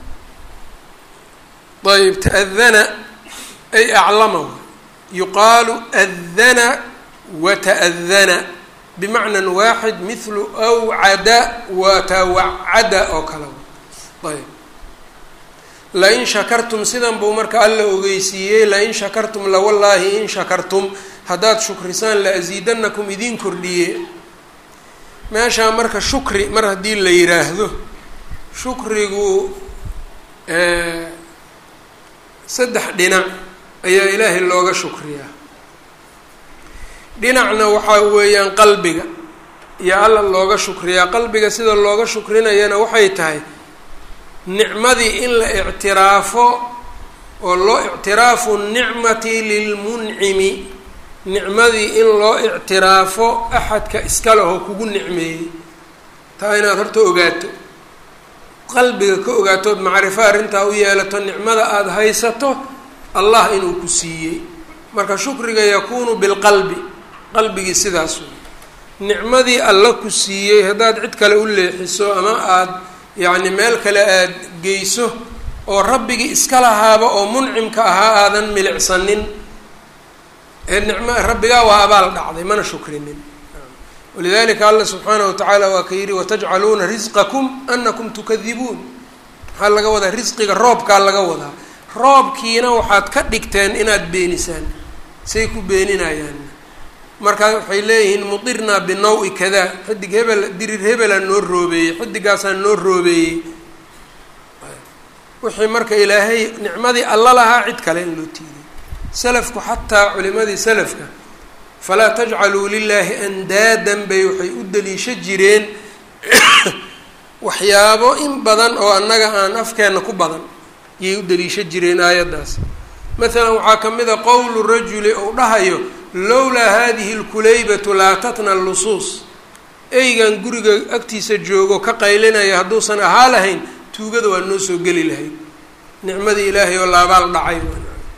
Speaker 1: ayb ta'adana ay aclama yuqaalu adana wata'adana bimacnan waaxid mithlu awcada watawacada oo kale ayb lain shakartum sidan buu marka alla ogeysiiyey lain shakartum lawallaahi in shakartum haddaad shukrisaan la asiidanakum idiin kordhiye meeshaa marka shukri mar haddii la yiraahdo shukrigu saddex dhinac ayaa ilaahay looga shukriyaa dhinacna waxaa weeyaan qalbiga iyo alla looga shukriyaa qalbiga sida looga shukrinayana waxay tahay nicmadii in la ictiraafo oo loo ictiraafu nicmati lilmuncimi nicmadii in loo ictiraafo axadka iska lehoo kugu nicmeeyey taa inaad horta ogaato qalbiga ka ogaatood macrifo arrintaa u yeelato nicmada aada haysato allah inuu ku siiyey marka shukriga yakuunu bilqalbi qalbigii sidaas wey nicmadii alla ku siiyey haddaad cid kale u leexiso ama aada yacni meel kale aada geyso oo rabbigii iska lahaaba oo muncimka ahaa aadan milicsanin ee nicma rabbigaa waa abaal dhacday mana shukrinin walidalika alla subxaanahu watacaala waa ka yidhi watajcaluuna risqakum anakum tukadibuun maxaa laga wadaa risqiga roobkaa laga wadaa roobkiina waxaad ka dhigteen inaad beenisaan say ku beeninayaan markaa waxay leeyihiin mudirnaa binaw-i kada xidig hebel dirir hebelaa noo roobeeyey xidigaasaa noo roobeeyey wixii marka ilaahay nicmadii alla lahaa cid kale in loo tiiriy salafku xataa culimadii salafka falaa tajcaluu lilaahi andaadan bay waxay u daliisho jireen waxyaabo in badan oo annaga aan afkeenna ku badan yay u daliisho jireen aayaddaas masalan waxaa ka mid a qowlu rajuli ou dhahayo lowlaa hadihi lkulaybatu laatatna lusuus eygan guriga agtiisa joogo ka qaylinaya hadduusan ahaa lahayn tuugada waa noo soo geli lahayd nicmadii ilaahay oo laabaal dhacay ayb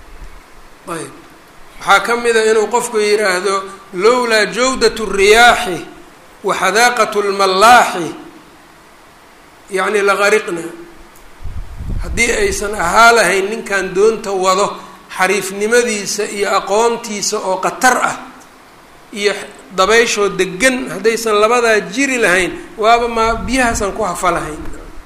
Speaker 1: waxaa ka mid a inuu qofku yidhaahdo lowlaa jawdat الriyaaxi wa xadaaqat اlmallaaxi yacni laqariqna haddii aysan ahaa lahayn ninkan doonta wado xariifnimadiisa iyo aqoontiisa oo qatar ah iyo dabayshoo degan haddaysan labadaa jiri lahayn waaba maa biyahaasaan ku hafa lahayn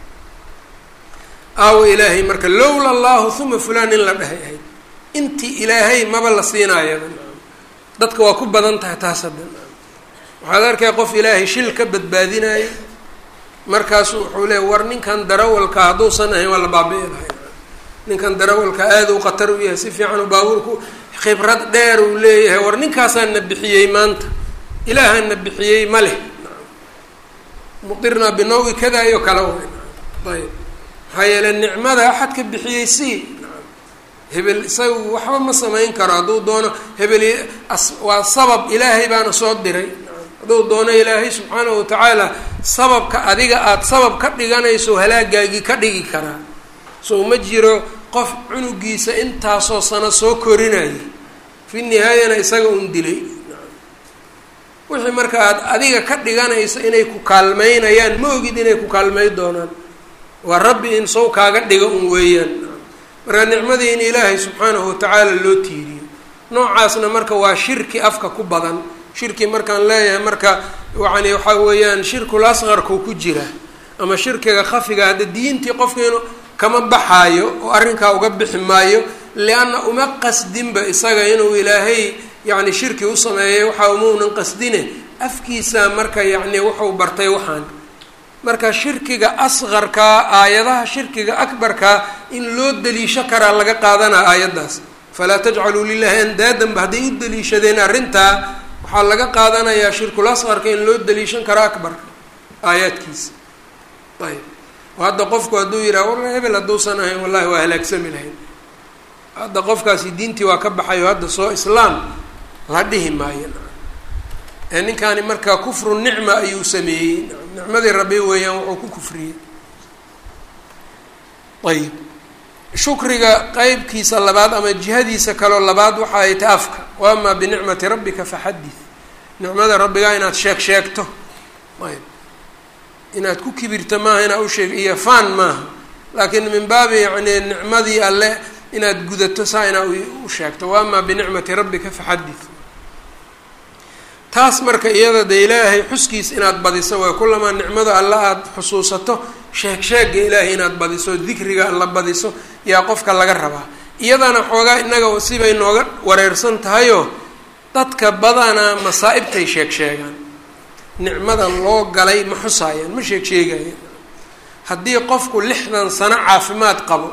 Speaker 1: aawo ilaahay marka lowla allahu huma fulaan in la dhahay ahayd intii ilaahay maba la siinaayaba dadka waa ku badan tahay taas hadda waxaad arkay qof ilaahay shil ka badbaadinaayo markaasu wuxuu leeya war ninkan darawalka hadduusan ahayn waa la baabi'i lahay ninkan darawalka aada u khatar u yahay si fiican u baabuurku khibrad dheer uu leeyahay war ninkaasaan na bixiyey maanta ilaahaan na bixiyey ma leh muqirnaa binawi kada iyo kale ayb maxaa yeele nicmada axad ka bixiyey si hebel isaga waxba ma samayn karo hadduu doono hebel waa sabab ilaahay baana soo diray hadduu doono ilaahay subxaanahu watacaala sababka adiga aada sabab ka dhiganayso halaagaagii ka dhigi karaa so ma jiro qof cunugiisa intaasoo sano soo korinaya fi nihaayana isaga un dilay wixii marka aad adiga ka dhiganayso inay ku kaalmeynayaan ma ogid inay ku kaalmey doonaan waa rabbi in sow kaaga dhiga un weeyaan marka nicmadii in ilaahay subxaanahu watacaala loo tiiriyo noocaasna marka waa shirki afka ku badan shirki markaan leeyahay marka yani waxaa weeyaan shirkul asqarkuu ku jira ama shirkiga khafiga hadda diintii qofkiinu kama baxaayo oo arrinkaa uga bixi maayo lianna uma qasdinba isaga inuu ilaahay yacni shirki u sameeyay waxa umaunan qasdine afkiisa marka yacni wuxuu bartay waxaan marka shirkiga asqarkaa aayadaha shirkiga akbarkaa in loo daliisho karaa laga qaadanaa aayaddaas falaa tajcaluu lilahi andaadanba hadday u daliishadeen arrintaa waxaa laga qaadanayaa shirkul asqarka in loo daliishan karo akbarka aayaadkiisa ayb hadda qofku hadduu yidhaha war hebel hadduusan ahayn wallahi waa halaagsami lahayn hadda qofkaasi diintii waa ka baxayo hadda soo islaam la dhihi maayo ee ninkaani markaa kufru nicma ayuu sameeyey nicmadii rabbi weeyaan wuxuu ku kufriyey ayib shukriga qeybkiisa labaad ama jihadiisa kaloo labaad waxa ay ta afka wa amaa binicmati rabbika faxadith nicmada rabbigaa inaad sheeg sheegto ayb inaad ku kibirto maaha inaad usheeg iyo faan maaha laakiin min baabi yani nicmadii alle inaad gudato saa inaad u sheegto wa amaa binicmati rabbika faxadith taas marka iyada de ilaahay xuskiis inaad badiso waay kulamaa nicmada alle aada xusuusato sheeg sheega ilaahay inaad badiso dikriga la badiso yaa qofka laga rabaa iyadana xoogaa innaga sibay nooga wareersan tahayoo dadka badanaa masaa-ibtay sheeg sheegaan nicmadan loo galay ma xusaayaan ma sheeg sheegayaan haddii qofku lixdan sano caafimaad qabo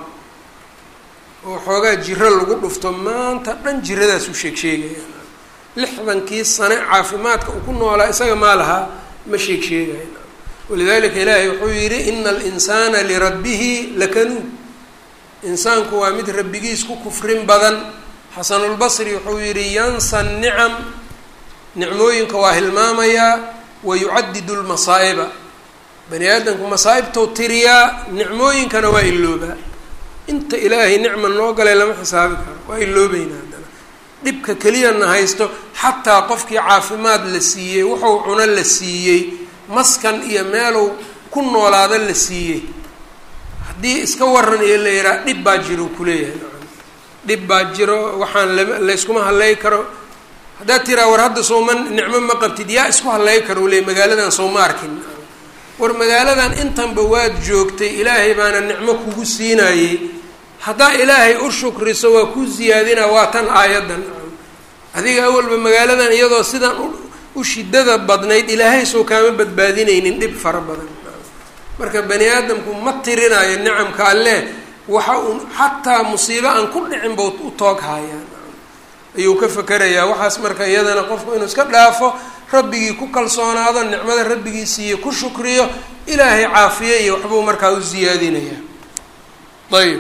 Speaker 1: oo xoogaa jiro lagu dhufto maanta dhan jiradaas u sheeg sheegayaan lixdankii sane caafimaadka uu ku noolaa isaga maa lahaa ma sheeg sheegayan walidalika ilaahay wuxuu yidhi ina alinsaana lirabbihi lakanuud insaanku waa mid rabbigiis ku kufrin badan xasanulbasri wuxuu yidhi yansa nicam nicmooyinka waa hilmaamayaa wa yucadidu lmasaa'iba bani aadamku masaa'ibtou tiriyaa nicmooyinkana waa iloobaa inta ilaahay nicma noo galay lama xisaabi karo waa iloobeynaa haddana dhibka keliyana haysto xataa qofkii caafimaad la siiyey wuxuu cuno la siiyey maskan iyo meelow ku noolaada la siiyey haddii iska waran iyo la yidhaha dhib baa jiro kuleeyahay dhib baa jiro waxaan la layskuma hadlay karo haddaad tiraa war hadda sooma nicmo ma qabtid yaa isku hadlay karo leey magaaladan sooma arkin war magaaladan intanba waad joogtay ilaahay baana nicmo kugu siinayey haddaa ilaahay u shukriso waa ku siyaadina waa tan aayaddan adiga awalba magaaladan iyadoo sidan u shidada badnayd ilaahay soo kaama badbaadinaynin dhib fara badan marka bani aadamku ma tirinayo nicamka alleh waxa uu xataa musiibo aan ku dhicin ba u toog haayaan ayuu ka fakerayaa waxaas marka iyadana qofku inuu iska dhaafo rabbigii ku kalsoonaado nicmada rabbigii siiye ku shukriyo ilaahay caafiye iyo waxbuu markaa u siyaadinayaa ayb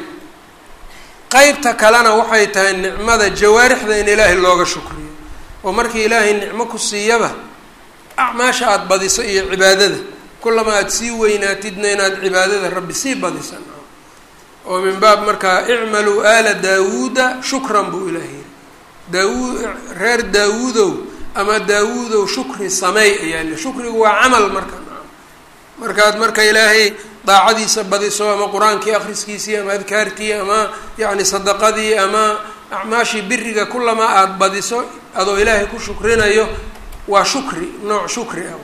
Speaker 1: qeybta kalena waxay tahay nicmada jawaarixda in ilaahay looga shukriyo oo markii ilaahay nicmo ku siiyaba acmaasha aada badiso iyo cibaadada kullama aada sii weynaatidna inaad cibaadada rabbi sii badisa oo min baab markaa icmaluu aala daawuuda shukran buu ilaah yiri daawuud reer daawuudow ama daawuudow shukri sameey ayaa le shukrigu waa camal marka markaad marka ilaahay daacadiisa badiso ama qur-aankii akhriskiisii ama adkaartii ama yacni sadaqadii ama acmaashii biriga kulamaa aada badiso adoo ilaahay ku shukrinayo waa shukri nooc shukri ah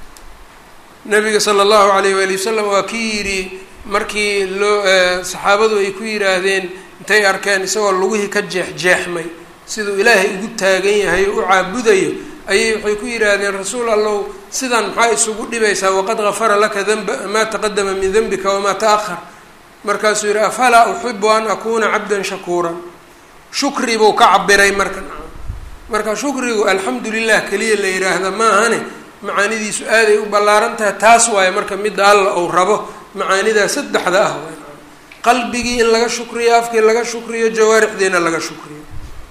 Speaker 1: nabiga sala allahu alayh waali wasalam waa kii yidhi markii loo saxaabadu ay ku yidhaahdeen intay arkeen isagoo lugihii ka jeexjeexmay siduu ilaahay ugu taagan yahay oo u caabudayo ayay waxay ku yidhaahdeen rasuul allow sidan maxaa isugu dhibaysaa waqad gafara laka danba maa taqadama min denbika wamaa ta-ahar markaasuu yidhi afalaa uxibu an akuuna cabdan shakuuran shukri buu ka cabiray marka marka shukrigu alxamdu lilah keliya la yidhaahda maahane macaanidiisu aaday u ballaaran tahay taas waaye marka midda alla uu rabo macaanidaa saddexda ah waay qalbigii in laga shukriyo afkii laga shukriyo jawaarixdiina laga shukriyo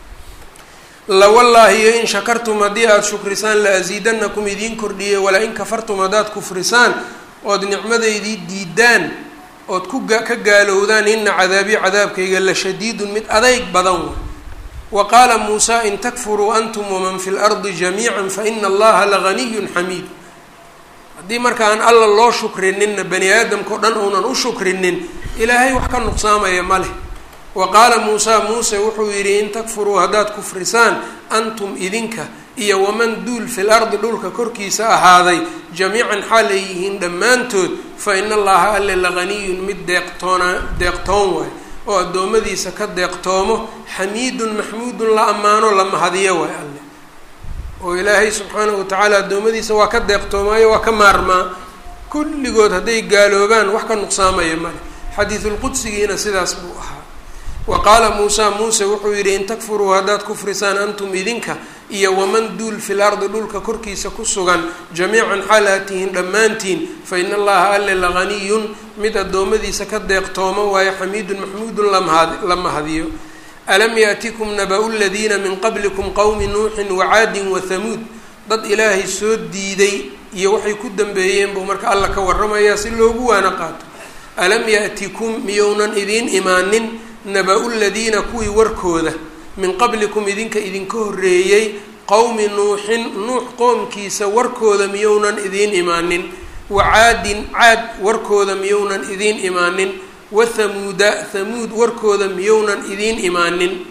Speaker 1: lawallaahi iyo in shakartum haddii aada shukrisaan la asiidanakum idiin kordhiyey walaa in kafartum haddaad kufrisaan ood nicmadaydii diidaan ood ku ka gaalowdaan ina cadaabii cadaabkayga la shadiidun mid adayg badan way wa qaala muusaa in takfuruu antum waman fi lardi jamiica faina allaha laganiyun xamiid haddii markaan alla loo shukrininna bani aadamka o dhan uunan u shukrinin ilaahay wax ka nuqsaamaya ma leh wa qaala muusaa muuse wuxuu yidhi in takfuruu haddaad kufrisaan antum idinka iyo waman duul fil ardi dhulka korkiisa ahaaday jamiican xaal ay yihiin dhammaantood fa ina allaha alle laganiyun mid deeqtoona deeqtoon waay oo addoommadiisa ka deeqtoomo xamiidun maxmuudun la ammaano la mahadiyo waay alle oo ilaahay subxaanahu watacaala addoommadiisa waa ka deeqtoomaayo waa ka maarmaa kulligood hadday gaaloobaan wax ka nuqsaamaya male xadiisulqudsigiina sidaas buu ahaa wa qaala muusaa muuse wuxuu yidhi in takfuruu haddaad kufrisaan antum idinka iyo waman duul fil ardi dhulka korkiisa ku sugan jamiican xaal aad tihiin dhammaantiin fa ina allaha alle laganiyun mid addoommadiisa ka deeqtoomo waayo xamiidun maxmuudun la mahadiyo alam yaatikum naba-u ladiina min qablikum qowmi nuuxin wacaadin wathamuud dad ilaahay soo diiday iyo waxay ku dambeeyeen buu marka alla ka warramayaa si loogu waana qaato alam yaatikum miyounan idiin imaanin naba-u ladiina kuwii warkooda min qablikum idinka idinka horreeyey qowmi nuuxin nuux qoomkiisa warkooda miyounan idiin imaanin wacaadin caad warkooda miyounan idiin imaanin wathamuuda thamuud warkooda miyounan idiin imaanin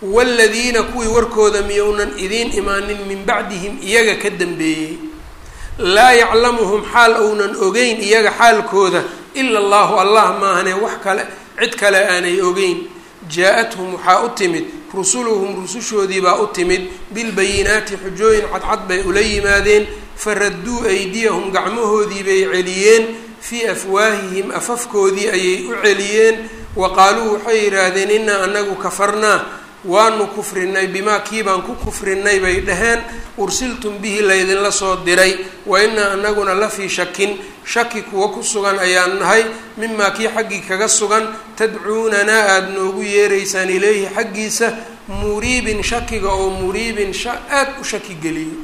Speaker 1: waaladiina kuwii warkooda miyounan idiin imaanin min bacdihim iyaga ka dambeeyey laa yaclamuhum xaal ounan ogeyn iyaga xaalkooda ila allahu allah maahane wax kale cid kale aanay ogeyn jaa-athum waxaa u timid rusuluhum rusushoodii baa u timid bilbayinaati xujooyin cadcad bay ula yimaadeen faradduu aydiyahum gacmahoodii bay celiyeen fii afwaahihim afafkoodii ayay u celiyeen wa qaaluu waxay yidhaahdeen innaa anagu kafarnaa waanu kufrinay bimaa kii baan ku kufrinay bay dhaheen ursiltum bihi laydinla soo diray wa innaa anaguna la fii shakin shaki kuwa ku sugan ayaan nahay mimaa kii xaggii kaga sugan tadcuunanaa aada noogu yeeraysaan ileyhi xaggiisa muriibin shakiga oo muriibin aada u shaki geliyo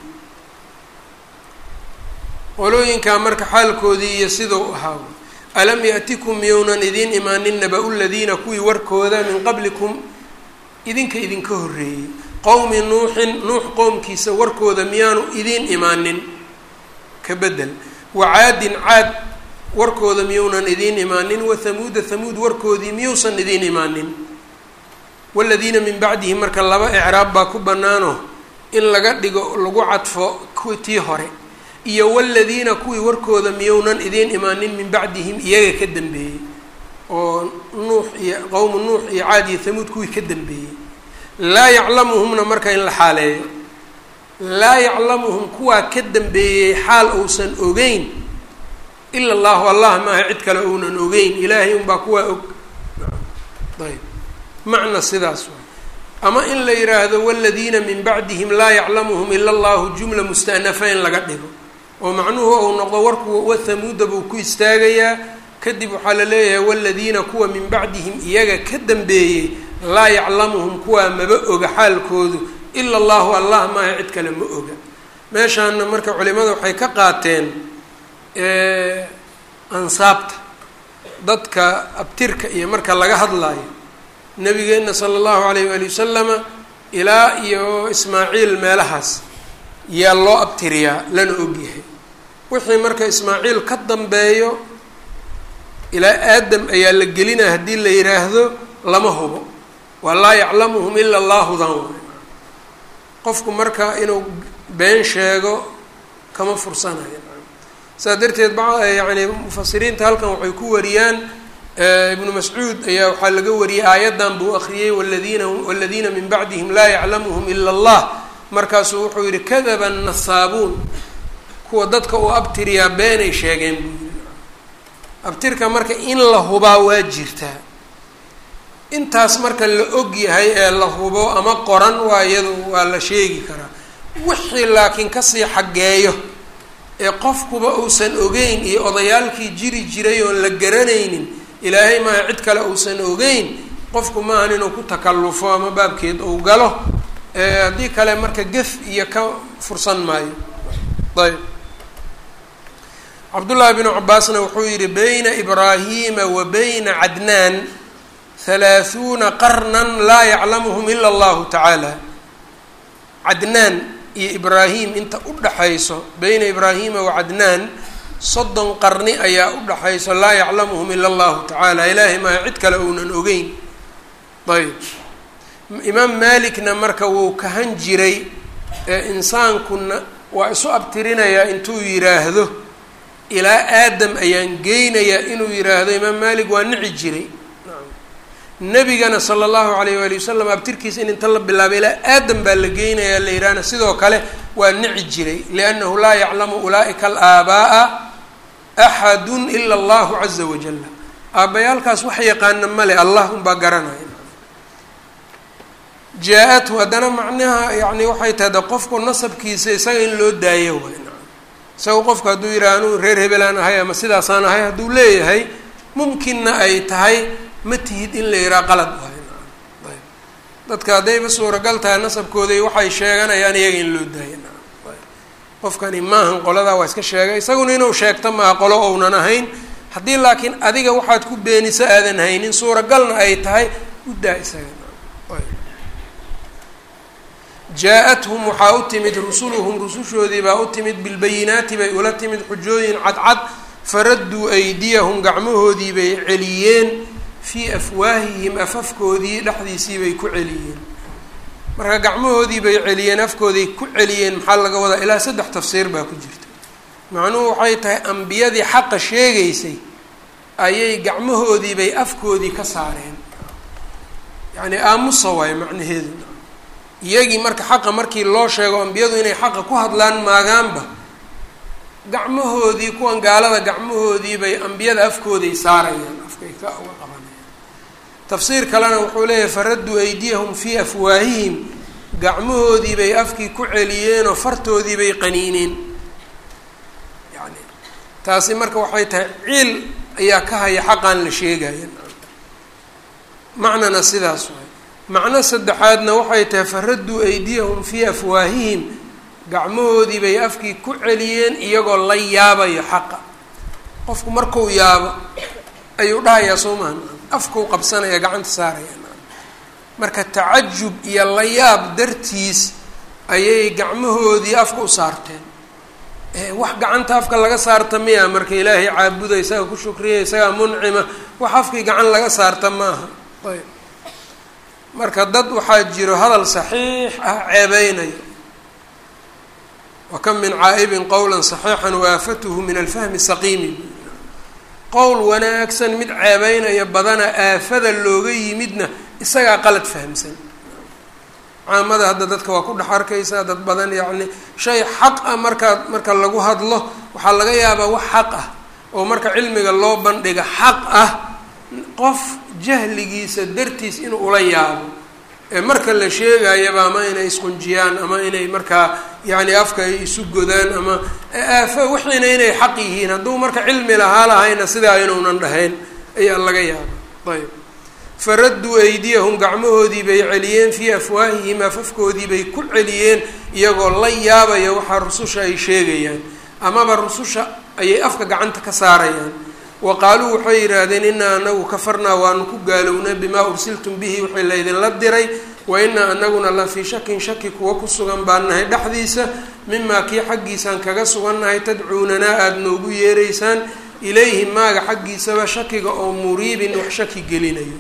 Speaker 1: qolooyinkaa marka xaalkoodii iyo sidau ahaa alam ya'tikum miyounan idiin imaanin naba-u ladiina kuwii warkooda min qablikum idinka idinka horreeyey qowmi nuuxin nuux qowmkiisa warkooda miyaanu idiin imaanin ka bedel wacaadin caad warkooda miyounan idiin imaanin wathamuuda thamuud warkoodii miyuusan idiin imaanin waladiina min bacdihi marka laba ecraab baa ku bannaano in laga dhigo lagu cadfo tii hore iyo waladiina kuwii warkooda miyounan idiin imaanin min bacdihim iyaga ka dambeeyey oo nuux iyo qowmu nuux iyo caad iyo thamuud kuwii ka dambeeyey laa yaclamuhumna marka in la xaaleeyo laa yaclamuhum kuwaa ka dambeeyey xaal uusan ogeyn ila allahu allah maaha cid kale ounan ogeyn ilaahay unbaa kuwaa og ayb macna sidaas waay ama in la yidhaahdo waladiina min bacdihim laa yaclamuhum ila allahu jumla musta'nafa in laga dhigo oo macnuhu ou noqdo warku wathamuuda buu ku istaagayaa kadib waxaa la leeyahay waladiina kuwa min bacdihim iyaga ka dambeeyey laa yaclamuhum kuwaa maba oga xaalkoodu ila allahu allah maaha cid kale ma oga meeshaana marka culimada waxay ka qaateen ansaabta dadka abtirka iyo marka laga hadlaayo nabigeenna sala allahu alayh waali wasalama ilaa iyo ismaaciil meelahaas yaa loo abtiriyaa lana ogyahay wixii marka ismaaciil ka dambeeyo ilaa aadam ayaa la gelinaya haddii la yidhaahdo lama hubo waa laa yaclamuhum ila allahu dan waay qofku marka inuu been sheego kama fursanayo saas darteed ba yani mufasiriinta halkan waxay ku wariyaan ibnu mascuud ayaa waxaa laga wariyey aayaddan buu akriyey waladiina waladiina min bacdihim laa yaclamuhum ila allah markaasuu wuxuu yihi kadaba nasaabuun kuwa dadka uu abtiriyaa beenay sheegeen buu yiri abtirka marka in la hubaa waa jirtaa intaas marka la og yahay ee la hubo ama qoran waa iyadu waa la sheegi karaa wixii laakiin kasii xaggeeyo ee qofkuba uusan ogeyn iyo odayaalkii jiri jiray oon la garanaynin ilaahay maaha cid kale uusan ogeyn qofku maahan inuu ku takallufo ama baabkeed uu galo haddii kale marka gef iyo ka fursan maayo ayb cabdullaahi bnu cabaasna wuxuu yihi bayna ibraahiima wa bayna cadnaan halaahuuna qarnan laa yaclamuhum ila allahu tacaala cadnaan iyo ibraahim inta u dhaxayso bayna ibraahiima wa cadnaan soddon qarni ayaa u dhaxayso laa yaclamuhum ila allahu tacaala ilaahay maaha cid kale uunan ogeyn ayb imaam malikna marka wuu kahan jiray ee insaankuna waa isu abtirinayaa intuu yidhaahdo ilaa aadam ayaan geynayaa inuu yidhaahdo imaam malik waa nici jiray nebigana sala allahu alayh waali wasalam abtirkiisa in inta la bilaabay ilaa aadam baa la geynayaa la yidhaahna sidoo kale waa nici jiray liannahu laa yaclamu ulaa'ika alaaba'a axadun ila allahu caza wajalla aabbayaalkaas wax yaqaana male allah unbaa garanaya jaa-athu haddana macnaha yani waxay tahay de qofku nasabkiisa isaga in loo daayo waay isaga qofku hadduu yidhaha anuu reer hebelaan ahay ama sidaasaan ahay hadduu leeyahay mumkinna ay tahay ma tihid in la yidhaha qalad waay ayb dadka haddayba suuragal tahay nasabkooda waxay sheeganayaan iyaga in loo daayo qofkani maahan qoladaa waa iska sheegay isaguna inuu sheegto maaha qolo ounan ahayn haddii laakiin adiga waxaad ku beeniso aadan haynin suuragalna ay tahay u daa isaga jaa-athum waxaa u timid rusuluhum rusushoodii baa u timid bilbayinaati bay ula timid xujooyin cadcad faradduu aydiyahum gacmahoodii bay celiyeen fii afwaahihim afafkoodii dhexdiisii bay ku celiyeen marka gacmahoodii bay celiyeen afkooday ku celiyeen maxaa laga wadaa ilaa saddex tafsiir baa ku jirta macnuhu waxay tahay ambiyadii xaqa sheegaysay ayay gacmahoodii bay afkoodii ka saareen yacni aamusa waayo macnaheedu iyagii marka xaqa markii loo sheego ambiyadu inay xaqa ku hadlaan maagaanba gacmahoodii kuwan gaalada gacmahoodii bay ambiyada afkooday saarayaan afkay ka uga qabanayaan tafsiir kalena wuxuu leeyahay faradduu aydiyahum fii afwaahihim gacmahoodii bay afkii ku celiyeenoo fartoodii bay qaniineen yani taasi marka waxay tahay ciil ayaa ka haya xaqaan la sheegaya macnana sidaas waay macno saddexaadna waxay tahay faradduu aydiyahum fii afwaahihim gacmahoodii bay afkii ku celiyeen iyagoo la yaabayo xaqa qofku markuu yaabo ayuu dhahayaa soo maha afkuu qabsanaya gacanta saaraya marka tacajub iyo la yaab dartiis ayay gacmahoodii afka u saarteen wax gacanta afka laga saarta miya marka ilaahay caabuda isaga ku shukriya isagaa muncima wax afkii gacan laga saarta maaha ayb marka dad waxaa jiro hadal saxiix ah ceebeynayo wa kam min caa'ibin qowla saxiixan waafatuhu min alfahmi saqiimi qowl wanaagsan mid ceebeynaya badana aafada looga yimidna isagaa qalad fahamsan caamada hadda dadka waa ku dhex arkaysaa dad badan yacni shay xaq ah markaa marka lagu hadlo waxaa laga yaabaa wax xaq ah oo marka cilmiga loo bandhiga xaq ah qof jahligiisa dartiis inuu ula yaabo ee marka la sheegayaba ama inay isqunjiyaan ama inay markaa yacni afka ay isu godaan ama aafo wixiina inay xaq yihiin hadduu marka cilmi lahaa lahayna sidaa inuunan dhahayn ayaa laga yaaba ayb faradduu aydiyahum gacmahoodii bay celiyeen fii afwaahihim afafkoodii bay ku celiyeen iyagoo la yaabaya waxaa rususha ay sheegayaan amaba rususha ayay afka gacanta ka saarayaan wa qaaluu waxay yidhaahdeen inaa anagu kafarnaa waanu ku gaalownay bimaa ursiltum bihi wixii laydinla diray wa inaa anaguna la fii shakin shaki kuwa ku sugan baan nahay dhexdiisa mimaa kii xaggiisaan kaga sugannahay tadcuunanaa aada noogu yeeraysaan ilayhi maaga xaggiisaba shakiga oo muriibin wax shaki gelinayo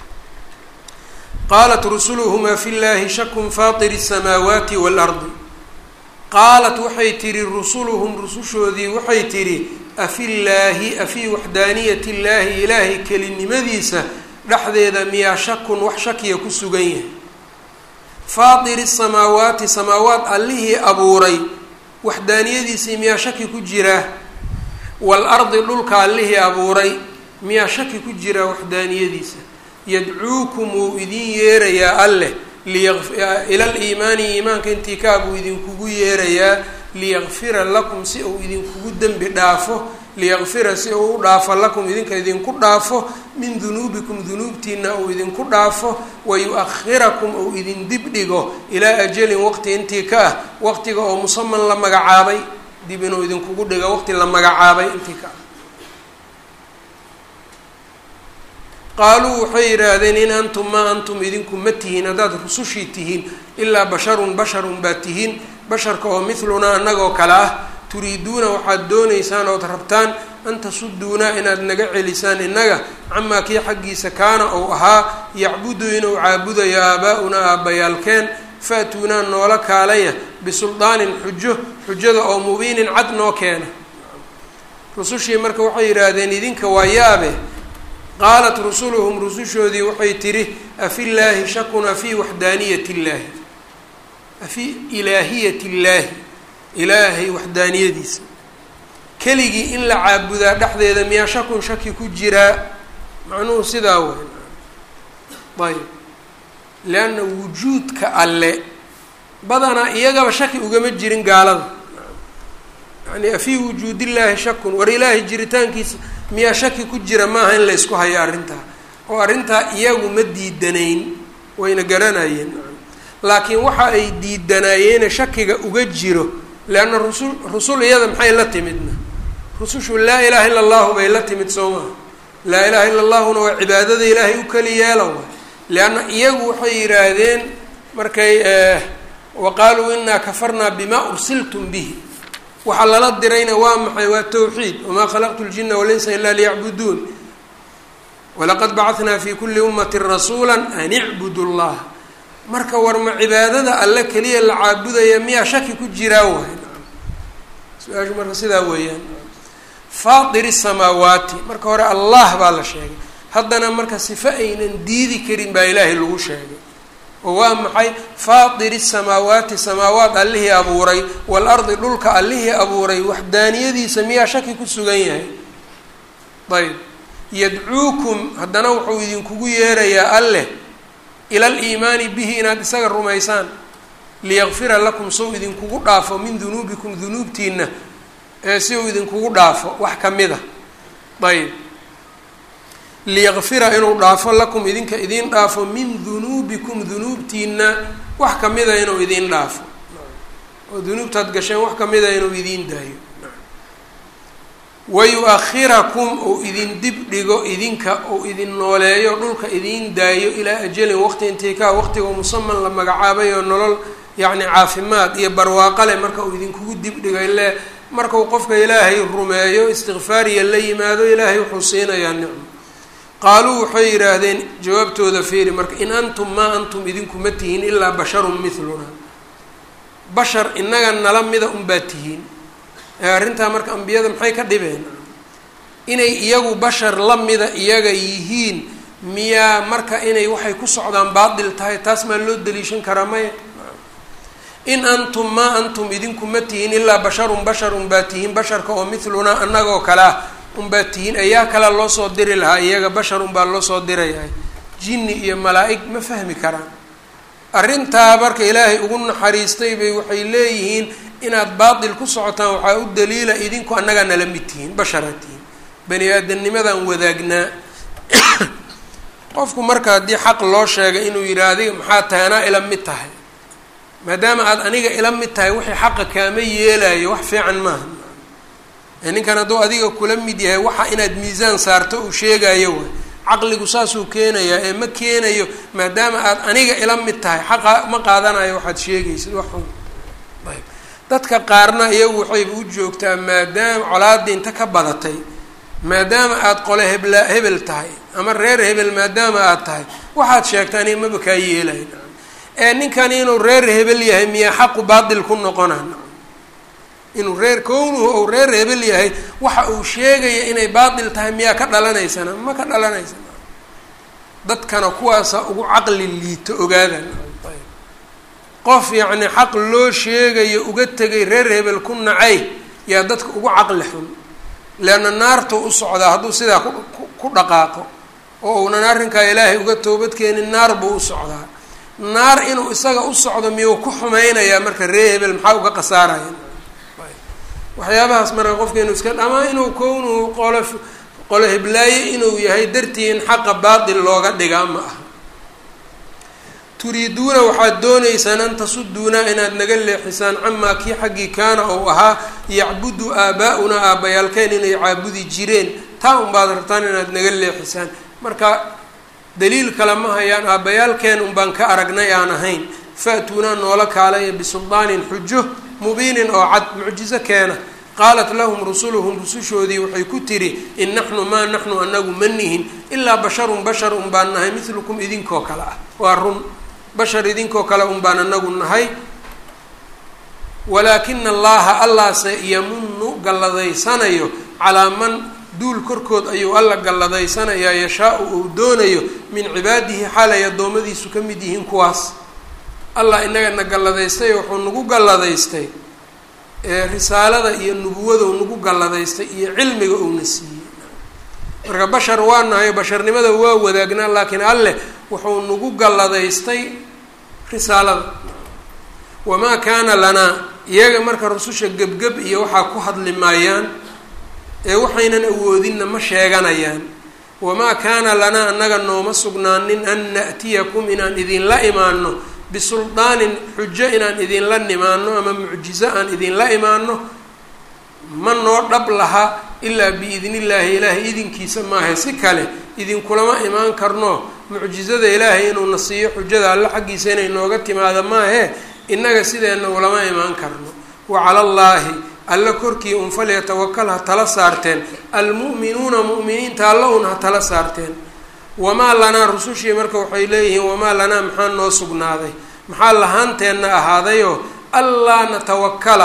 Speaker 1: qaalat rusuluhumaa fi llaahi shakun faatiri الsamaawaati waalardi qaalat waxay tihi rusuluhum rusushoodii waxay tidhi afillaahi afii waxdaaniyati illaahi ilaahay kelinimadiisa dhexdeeda miyaa shakun wax shakiya ku sugan yahay faatiri samaawaati samaawaat allihii abuuray waxdaaniyadiisii miyaa shaki ku jiraa waalardi dhulka allihii abuuray miyaa shaki ku jiraa waxdaaniyadiisa yadcuukum wuu idin yeerayaa alleh ila liimaani iimaanka intii kaabuu idinkugu yeerayaa liyakfira lakum si uu idinkugu dembi dhaafo liyakfira si uu u dhaafo lakum idinka idinku dhaafo min dunuubikum dunuubtiina uu idinku dhaafo wayu-akhirakum uu idin dib dhigo ilaa ajalin waqti intii ka ah waqtiga oo musaman la magacaabay dib inuu idinkugu dhigo waqti la magacaabay intii ka ah qaaluu waxay yidhaahdeen in antum maa antum idinku ma tihiin haddaad rusushii tihiin ilaa basharun basharun baa tihiin basharka oo midlunaa annagoo kale ah turiiduuna waxaad doonaysaan ood rabtaan an tasuduunaa inaad naga celisaan innaga camaa kii xaggiisa kaana ou ahaa yacbudu inuu caabudayo aabaa-unaa aabbayaalkeen fa-tuunaa noola kaalaya bisuldaanin xujo xujada oo mubiinin cad noo keena rusushii marka waxay yidhaahdeen idinka waa yaabe qaalat rusuluhum rusushoodii waxay tidhi afillaahi shakun afii waxdaaniyati illaahi afii ilaahiyati illaahi ilaahay waxdaaniyadiisa keligii in la caabudaa dhexdeeda miyaa shakun shaki ku jiraa macnuhu sidaa wey ayb leanna wujuudka alle badanaa iyagaba shaki ugama jirin gaalada yani afii wujuudillaahi shakun war ilaahay jiritaankiisa miyaa shaki ku jira maaha in la ysku hayo arrintaa oo arrintaa iyagu ma diidanayn wayna garanayeen laakiin waxa ay diidanayeene shakiga uga jiro leanna rusul rusul iyada maxay la timidna rusushu laa ilaaha illa allahu bay la timid soo maha laa ilaha illa allahuna waa cibaadada ilaahay u keli yeela waay leanna iyagu waxay yidhaahdeen markay wa qaaluu inaa kafarnaa bimaa ursiltum bihi waxaa lala dirayna waa maxay waa towxiid wamaa khalaqtu ljina walaysa ilaa liyacbuduun walaqad bacanaa fi kuli ummati rasuula an icbudu llah marka war ma cibaadada alle keliya la caabudaya miyaa shaki ku jiraa waay su-aashu marka sidaa weeyaan faatiri samaawaati marka hore allah baa la sheegay haddana marka sifo aynan diidi karin baa ilaahay lagu sheegay oo waa maxay faatiri samaawaati samaawaat allihii abuuray waalardi dhulka allihii abuuray waxdaaniyadiisa miyaa shaki ku sugan yahay ayb yadcuukum haddana wuxuu idinkugu yeerayaa alleh ila aliimaani bihi inaad isaga rumaysaan liyaqfira lakum sow idinkugu dhaafo min dunuubikum dunuubtiina ee si uu idinkugu dhaafo wax kamid a ayb liyaqfira inuu dhaafo lakum idinka idiin dhaafo min dunuubikum dunuubtiina wax kamida inuu idiin dhaafo oo dunuubtaad gasheen wax kamida inuu idiin daayo wayu-akhirakum uu idin dib dhigo idinka uu idin nooleeyo dhulka idiin daayo ilaa ajalin waqti intikaa waqtiga musaman la magacaabay oo nolol yacni caafimaad iyo barwaaqale marka uu idinkugu dib dhigo ile markau qofka ilaahay rumeeyo istikfaariya la yimaado ilaahay wuxuu siinayaa nicmo qaaluu waxay yidhaahdeen jawaabtooda fiiri marka in antum maa antum idinkuma tihiin ilaa basharun miluna bashar inaga nala mida unbaa tihiin ee arrintaa marka ambiyada maxay ka dhibeen inay iyagu bashar la mida iyaga yihiin miyaa marka inay waxay ku socdaan baatil tahay taas maa loo daliishan karaa maya in antum maa antum idinkuma tihiin ilaa basharun basharun baa tihiin basharka oo milunaa annagoo kale ah unbaa tihiin ayaa kala loo soo diri lahaa iyaga bashar unbaa loo soo dirayahay jinni iyo malaa-ig ma fahmi karaan arrintaa marka ilaahay ugu naxariistay bay waxay leeyihiin inaad baatil ku socotaan waxaa u daliila idinku annagaa nala mid tihiin basharaa tihiin bani aadamnimadaan wadaagnaa qofku marka haddii xaq loo sheegay inuu yidhi adiga maxaa tahay anaa ila mid tahay maadaama aad aniga ila mid tahay wixii xaqa kaama yeelayo wax fiican maaha ninkan hadduu adiga kula mid yahay waxa inaad miisaan saarto uu sheegayo way caqligu saasuu keenayaa ee ma keenayo maadaama aad aniga ila mid tahay xaqa ma qaadanayo waxaad sheegaysid waxun ayb dadka qaarna iyagu waxayba u joogtaa maadaama colaadii inta ka badatay maadaama aad qole hebla hebel tahay ama reer hebel maadaama aad tahay waxaad sheegta aniga maba kaa yeelayn ee ninkan inuu reer hebel yahay miyaa xaqu baatil ku noqona inuu reer kownuhu ou reer hebel yahay waxa uu sheegaya inay baatil tahay miyaa ka dhalanaysana ma ka dhalanaysana dadkana kuwaasa ugu caqli liito ogaadan qof yacni xaq loo sheegayo uga tegay reer hebel ku nacay yaa dadka ugu caqli xun leanna naartuu u socdaa hadduu sidaa ku ku dhaqaaqo oo uunan arrinkaa ilaahay uga toobadkeenin naar buu u socdaa naar inuu isaga u socdo miyuu ku xumaynayaa marka reer hebel maxaa uga khasaaraya waxyaabahaas marka qofka inuu iska ama inuu kownuhu qolo qolo heblaaye inuu yahay dartii in xaqa baatil looga dhigaa ma aha turiiduuna waxaad dooneysaan an tasuduuna inaad naga leexisaan camaa kii xaggii kaana ou ahaa yacbudu aabaa-unaa aabbayaalkeen inay caabudi jireen taa unbaad rabtaan inaad naga leexisaan marka daliil kale ma hayaan aabbayaalkeen unbaan ka aragnay aan ahayn fa-tuunaa noola kaalaya bisuldaanin xujo mubiinin oo cad mucjizo keena qaalat lahum rusuluhum rusushoodii waxay ku tidhi in naxnu maa naxnu anagu ma nihin ilaa basharun bashar un baan nahay midlukum idinkoo kale ah waa run bashar idinkoo kale un baan anagu nahay walaakina allaha allaase yamunu galladaysanayo calaa man duul korkood ayuu alla galladaysanayaa yashaa-u uu doonayo min cibaadihi xaalay addoommadiisu ka mid yihiin kuwaas allah inagana galladaystay wuxuu nagu galladaystay risaalada iyo nubuwadou nagu galladaystay iyo cilmiga uuna siiyey marka bashar waa nahay basharnimada waa wadaagnaa laakiin alleh wuxuu nagu galladaystay risaalada wamaa kaana lanaa iyaga marka rususha gebgeb iyo waxaa ku hadli maayaan ee waxaynan awoodinna ma sheeganayaan wamaa kaana lanaa annaga nooma sugnaanin an na'tiyakum inaan idinla imaano bisuldaanin xujo inaan idinla nimaano ama mucjizo aan idinla imaano ma noo dhab laha ilaa biidni illaahi ilaahay idinkiisa maaha si kale idinkulama imaan karno mucjizada ilaahay inuuna siiyo xujada alle xaggiisa inay nooga timaado maahe innaga sideenna ulama imaan karno wa cala allaahi alla korkii un falyatawakal ha tala saarteen almu'minuuna mu'miniinta alla un ha tala saarteen wamaa lanaa rusushii marka waxay leeyihiin wamaa lanaa maxaa noo sugnaaday maxaa lahaanteenna ahaadayoo allaa natawakala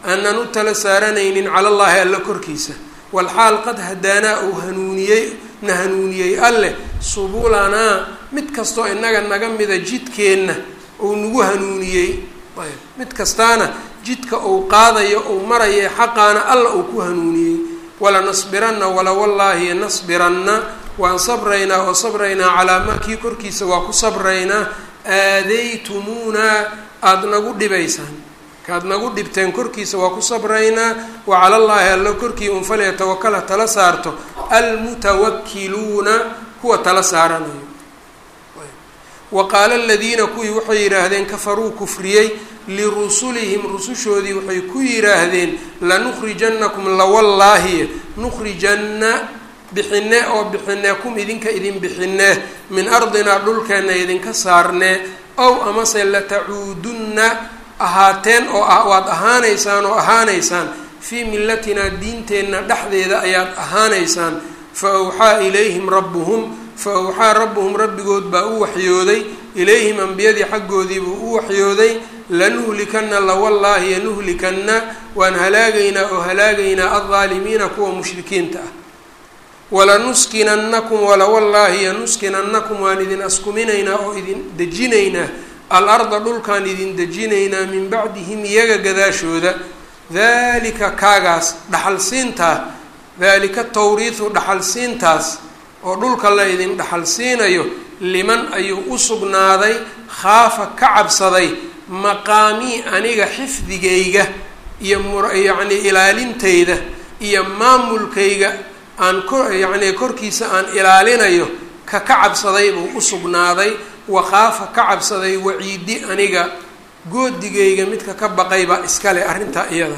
Speaker 1: aanan u tala saaranaynin cala allaahi alla korkiisa walxaal qad hadaanaa uu hanuuniyey na hanuuniyey alleh subulanaa mid kastoo inaga naga mida jidkeenna uu nagu hanuuniyey ayb mid kastaana jidka uu qaadayo uu maraye xaqaana alla uu ku hanuuniyey walanasbiranna wala wallaahi nasbiranna waan sabraynaa oo sabraynaa calaa maa kii korkiisa waa ku sabraynaa aadaytumuunaa aada nagu dhibaysaan kaad nagu dhibteen korkiisa waa ku sabraynaa wa cala llaahi alla korkii un falyatawakala tala saarto almutawakiluuna kuwa tala saaranayo wa qaala aladiina kuwii waxay yidhaahdeen kafaruu kufriyey lirusulihim rusushoodii waxay ku yidhaahdeen lanukhrijannakum lawallaahi nukhrijanna bixine oo bixinee kum idinka idin bixinee min ardinaa dhulkeenna idinka saarnee ow amase latacuudunna ahaateen oo waad ahaanaysaan oo ahaanaysaan fii millatinaa diinteenna dhexdeeda ayaad ahaanaysaan fa awxaa ilayhim rabbuhum fa awxaa rabbuhum rabbigood baa u waxyooday ilayhim ambiyadii xaggoodiibuu u waxyooday lanuhlikanna lawallaahi yanuhlikanna waan halaagaynaa oo halaagaynaa aldaalimiina kuwa mushrikiinta ah walanuskinannakum walawallaahi yanuskinannakum waan idin askuminaynaa oo idin dejinaynaa al-arda dhulkaan idin dejinaynaa min bacdihim iyaga gadaashooda daalika kaagaas dhaxalsiintaa daalika tawriidu dhaxalsiintaas oo dhulka la idin dhaxalsiinayo liman ayuu u sugnaaday khaafa ka cabsaday maqaamii aniga xifdigayga iyo myacni ilaalintayda iyo maamulkayga aan ko yacni korkiisa aan ilaalinayo ka ka cabsaday buu u sugnaaday wakaafa ka cabsaday waciidi aniga goodigayga midka ka baqay baa iskale arrintaa iyada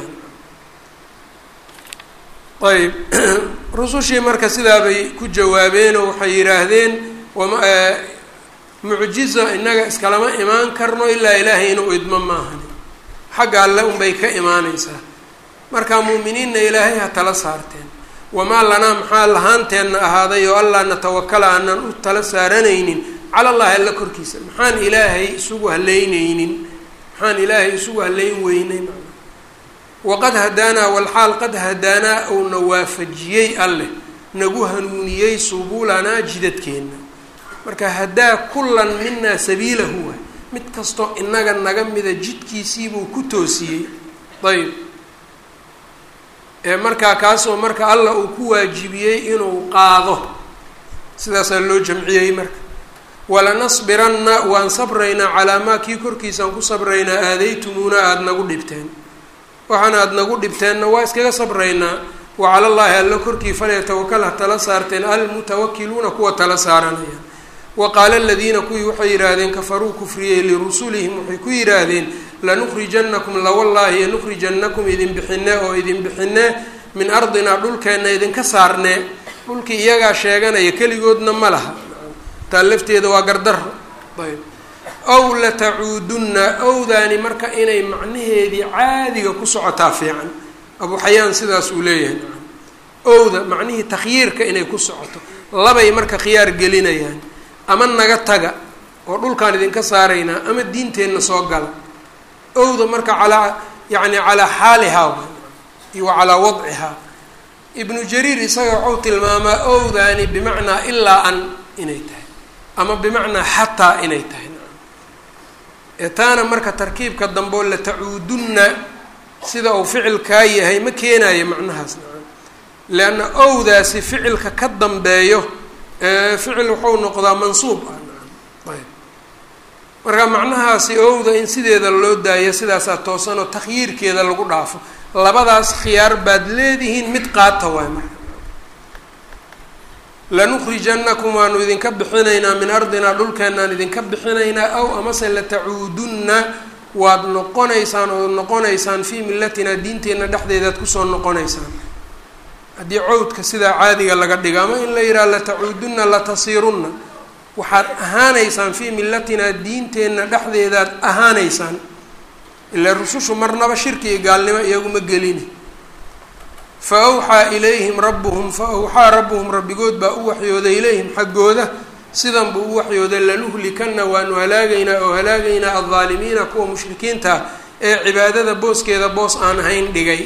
Speaker 1: ayb rusushii marka sidaabay ku jawaabeenoo waxay yidhaahdeen wama mucjiza innaga iskalama imaan karno ilaa ilaahay inuu idmo maahani xagga alle unbay ka imaaneysaa marka muuminiinna ilaahay ha tala saarteen wamaa lanaa maxaa lahaanteenna ahaaday oo allaa natawakala aanan u tala saaranaynin cala allahi alla korkiisa maxaan ilaahay isugu haleyneynin maxaan ilaahay isugu haleyn weynay waqad hadaanaa walxaal qad hadaanaa uuna waafajiyey alleh nagu hanuuniyey subulanaa jidadkeenna marka hadaa kullan minaa sabiilahu waay mid kastoo inaga naga mida jidkiisiibuu ku toosiyey ayb ee markaa kaasoo marka allah uu ku waajibiyey inuu qaado sidaasaa loo jamciyey marka walanasbiranna waan sabraynaa calaa maa kii korkiisaan ku sabraynaa aadaytumuuna aada nagu dhibteen waxaana aada nagu dhibteenna waa iskaga sabraynaa wa cala llaahi alla korkii falyatawakal ha tala saarteen almutawakiluuna kuwa tala saaranaya wa qaala aladiina kuwii waxay yidhaahdeen kafaruu kufriyey lirusulihim waxay ku yidhaahdeen lanukhrijannakum lawallaahi yanukhrijannakum idin bixine oo idin bixine min ardinaa dhulkeenna idinka saarnee dhulkii iyagaa sheeganaya keligoodna ma laha taa lafteeda waa gardaro ayb ow latacuudunna owdaani marka inay macnaheedii caadiga ku socotaa fiican abu xayaan sidaas uu leeyahay owda macnihii takhyiirka inay ku socoto labay marka khiyaar gelinayaan ama naga taga oo dhulkaan idinka saaraynaa ama diinteenna soo gala owda marka calaa yacni calaa xaalihaa iyo wa calaa wadcihaa ibnu jariir isaga waxau tilmaamaa owdaani bimacnaa ilaa an inay tahay ama bimacnaa xataa inay tahay ee taana marka tarkiibka dambeo latacuudunna sida uu ficilkaa yahay ma keenayo macnahaas leanna owdaasi ficilka ka dambeeyo ficil wuxuu noqdaa mansuub ah ayb marka macnahaasi owda in sideeda loo daayo sidaasaa toosanoo takhyiirkeeda lagu dhaafo labadaas khiyaar baad leedihiin mid qaata waay marka lanukhrijannakum waanu idinka bixinaynaa min ardinaa dhulkeenaan idinka bixinaynaa aw amase latacuudunna waad noqonaysaan ood noqonaysaan fii millatinaa diinteenna dhexdeedaad kusoo noqonaysaan haddii cawdka sidaa caadiga laga dhigo ama in la yidhaha latacuudunna latasiirunna waxaad ahaanaysaan fii millatinaa diinteenna dhexdeedaad ahaanaysaan ilaa rusushu marnaba shirki iyo gaalnimo iyaguma gelini fa awxaa ilayhim rabbuhum fa awxaa rabbuhum rabbigood baa u waxyooday ilayhim xaggooda sidan buu u waxyooday lanuhlikanna waanu halaagaynaa oo halaagaynaa aldaalimiina kuwa mushrikiinta ah ee cibaadada booskeeda boos aan ahayn dhigay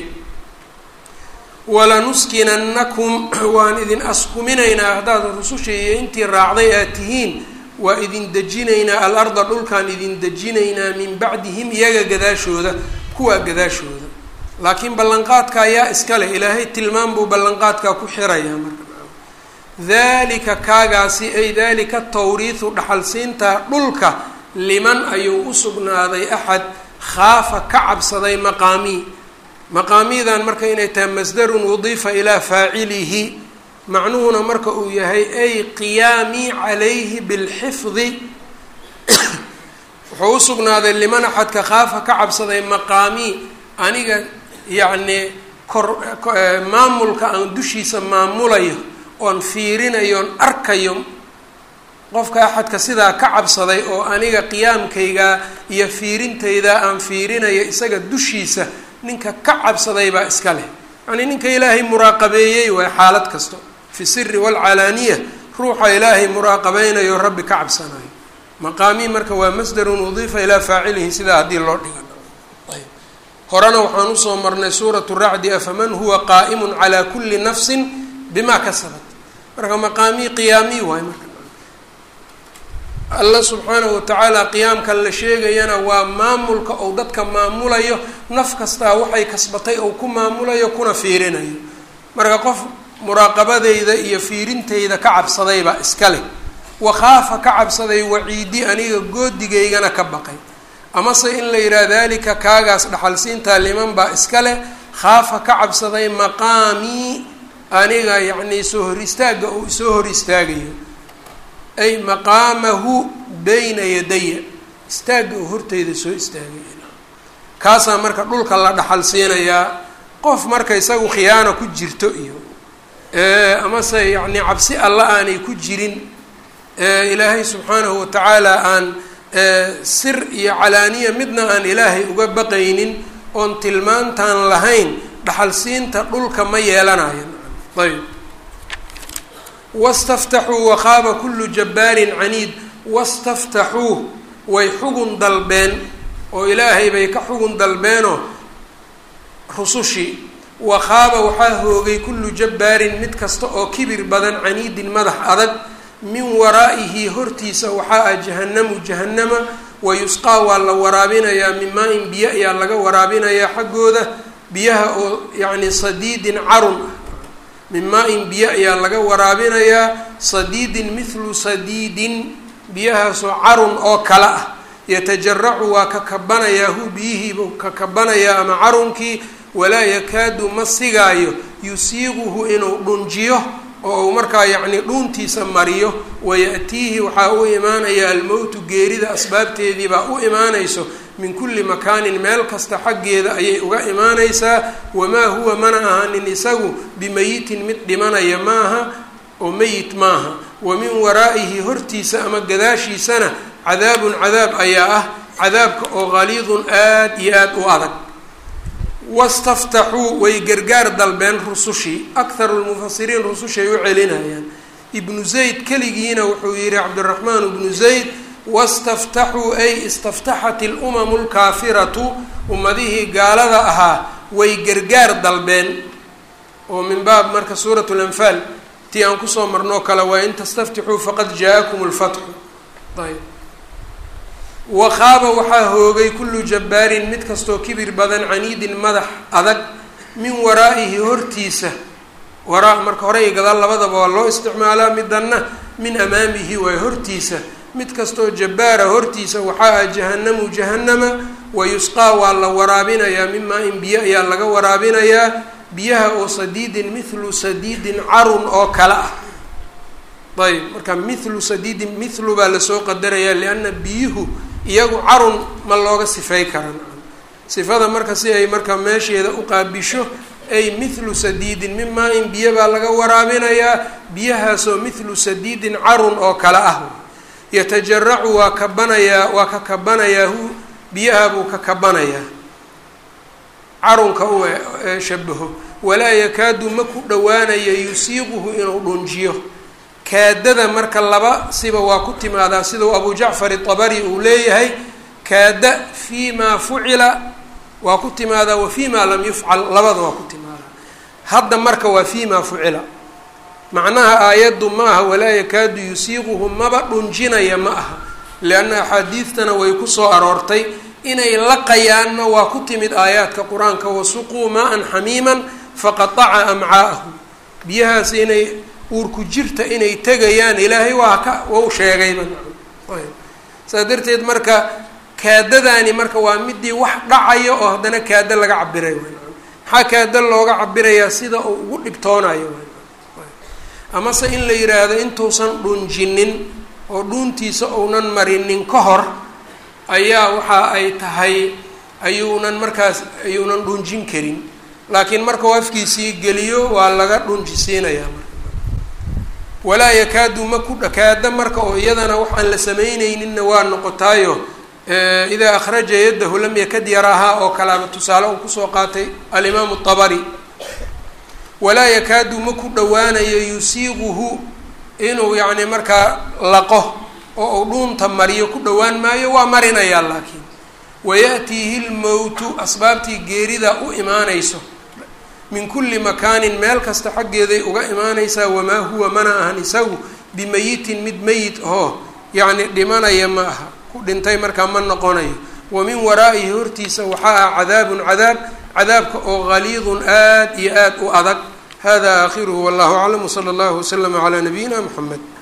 Speaker 1: walanuskinannakum waan idin askuminaynaa haddaad rususha iyo intii raacday aad tihiin waa idin dejinaynaa al-arda dhulkaan idin dejinaynaa min bacdihim iyaga gadaashooda kuwaa gadaashooda laakiin ballanqaadka ayaa iska leh ilaahay tilmaam buu ballanqaadkaa ku xirayaa marka dalika kaagaasi ay dalika tawriihu dhaxalsiinta dhulka liman ayuu u sugnaaday axad khaafa ka cabsaday maqaamii maqaamiidan marka inay tahay masdarun udiifa ilaa faacilihi macnuhuna marka uu yahay ay qiyaamii calayhi bilxifdi wuxuu u sugnaaday liman axadka khaafa ka cabsaday maqaamii aniga yacnii kor maamulka aan dushiisa maamulayo oon fiirinayo oon arkayo qofka axadka sidaa ka cabsaday oo aniga qiyaamkayga iyo fiirintayda aan fiirinayo isaga dushiisa ninka ka cabsaday baa iska leh yacnii ninka ilaahay muraaqabeeyey waay xaalad kasto fi siri waalcalaaniya ruuxa ilaahay muraaqabeynayo rabbi ka cabsanayo maqaamii marka waa masdarun udiifa ilaa faacilihi sidaa haddii loo dhigan horena waxaan usoo marnay suuratu racdi afaman huwa qaa'imun calaa kulli nafsin bimaa kasabat marka maqaamii qiyaamii waay marka alla subxaanahu watacaala qiyaamkan la sheegayana waa maamulka ou dadka maamulayo naf kastaa waxay kasbatay ou ku maamulayo kuna fiirinayo marka qof muraaqabadeyda iyo fiirinteyda ka cabsadaybaa iska leh wakhaafa ka cabsaday waciidi aniga goodigaygana ka baqay amase in la yidhaha dalika kaagaas dhaxalsiintaa liman baa iska leh khaafa ka cabsaday maqaamii aniga yacnii soo hor istaagga uu isoo hor istaagayo ay maqaamahu bayna yadaya istaagga uu horteyda soo istaagaya kaasaa marka dhulka la dhaxal siinayaa qof marka isagu khiyaano ku jirto iyo amase yacnii cabsi alla aanay ku jirin ilaahay subxaanahu watacaala aan sir iyo calaaniya midna aan ilaahay uga baqaynin oon tilmaantaan lahayn dhaxalsiinta dhulka ma yeelanayo ayb wastaftaxuu wakhaaba kullu jabbaarin caniid wastaftaxuu way xugun dalbeen oo ilaahay bay ka xugun dalbeenoo rusushii wakhaaba waxaa hoogay kullu jabbaarin mid kasta oo kibir badan caniidin madax adag min waraa'ihi hortiisa waxaa ah jahannamu jahannama wayusqaa waa la waraabinayaa min maa-in biyo ayaa laga waraabinayaa xaggooda biyaha oo yacni sadiidin carun ah min maa-in biyo ayaa laga waraabinayaa sadiidin mithlu sadiidin biyahaasoo carun oo kale ah yatajaracu waa ka kabanayaa hu biyihiibuu ka kabanayaa ama carunkii walaa yakaadu ma sigaayo yusiiquhu inuu dhunjiyo oo uu markaa yacnii dhuuntiisa mariyo waya'tiihi waxaa u imaanaya almowtu geerida asbaabteedii baa u imaanayso min kulli makaanin meel kasta xaggeeda ayay uga imaanaysaa wamaa huwa mana ahanin isagu bimayitin mid dhimanaya maaha oo meyit maaha wa min waraa'ihi hortiisa ama gadaashiisana cadaabun cadaab ayaa ah cadaabka oo qaliidun aad iyo aad u adag wastaftaxuu way gargaar dalbeen rusushii akharu lmufasiriin rusushay u celinayaan ibnu zayd keligiina wuxuu yihi cabdiraxmaan ibnu zayd wastaftaxuu ay istaftaxat ilumamu lkaafiratu ummadihii gaalada ahaa way gargaar dalbeen oo min baab marka suurat lanfaal tii aan kusoo marnoo kale waa in tastaftixuu faqad jaa-akum lfatxu ayb wakhaaba waxaa hoogay kullu jabbaarin mid kastoo kibir badan caniidin madax adag min waraa'ihi hortiisa waraa marka hore iyo gadaal labadaba waa loo isticmaalaa midanna min amaamihi waay hortiisa mid kastoo jabbaara hortiisa waxaa ah jahannamu jahannama wayusqaa waa la waraabinayaa mimaa in biyo ayaa laga waraabinayaa biyaha oo sadiidin mithlu sadiidin carun oo kale ah ayb marka mithlu sadiidin mithlu baa lasoo qadarayaa lianna biyuhu iyagu carun ma looga sifey karan sifada marka si ay marka meesheeda u qaabisho ay mithlu sadiidin mimaa in biyo baa laga waraabinayaa biyahaasoo mithlu sadiidin carun oo kale ah yatajaracu waa kabanayaa waa ka kabanayaa hu biyaha buu ka kabanayaa carunka u shabaho walaa yakaadu ma ku dhowaanaya yusiiquhu inuu dhunjiyo kaadada marka laba siba waa ku timaadaa sidau abu jacfar itabari uu leeyahay kaada fii maa fucila waa ku timaadaa wa fii maa lam yufcal labada waa ku timaadaa hadda marka waa fii maa fucila macnaha aayaddu ma aha walaa yakaadu yusiiquhu maba dhunjinaya ma aha lianna axaadiidtana way kusoo aroortay inay laqayaanna waa ku timid aayaadka qur-aanka wasuquu maa-an xamiiman faqataca amcaa'ahum biyahaas inay uurku jirta inay tegayaan ilaahay waa ka wau sheegayba saas darteed marka kaadadaani marka waa midii wax dhacayo oo haddana kaada laga cabiray maxaa kaada looga cabirayaa sida uu ugu dhibtoonayo amase in la yidhaahdo intuusan dhunjinin oo dhuuntiisa uunan marinin ka hor ayaa waxa ay tahay ayuunan markaas ayuunan dhunjin karin laakiin markau afkiisii geliyo waa laga dhunjisiinayaa marka walaa yakaadu ma ku dhakaada marka oo iyadana waxaan la samaynayninna waa noqotaayo idaa akhraja yaddahu lam yakad yaraahaa oo kalaaba tusaale uu kusoo qaatay alimaamu طabari walaa yakaadu ma ku dhowaanayo yusiiquhu inuu yacni markaa laqo oo uu dhuunta mariyo ku dhowaan maayo waa marinayaa laakiin wayaأtiihi lmowtu asbaabtii geerida u imaanayso min kulli makaanin meel kasta xaggeeday uga imaanaysaa wamaa huwa mana ahan isagu bimayitin mid meyit oo yacni dhimanaya ma aha ku dhintay markaa ma noqonayo wa min waraa'ihi hortiisa waxaa ah cadaabun cadaab cadaabka oo galiidun aad iyo aad u adag hada aakhiruhu wallahu aclam wsala allahu waslama calaa nabiyina mxamed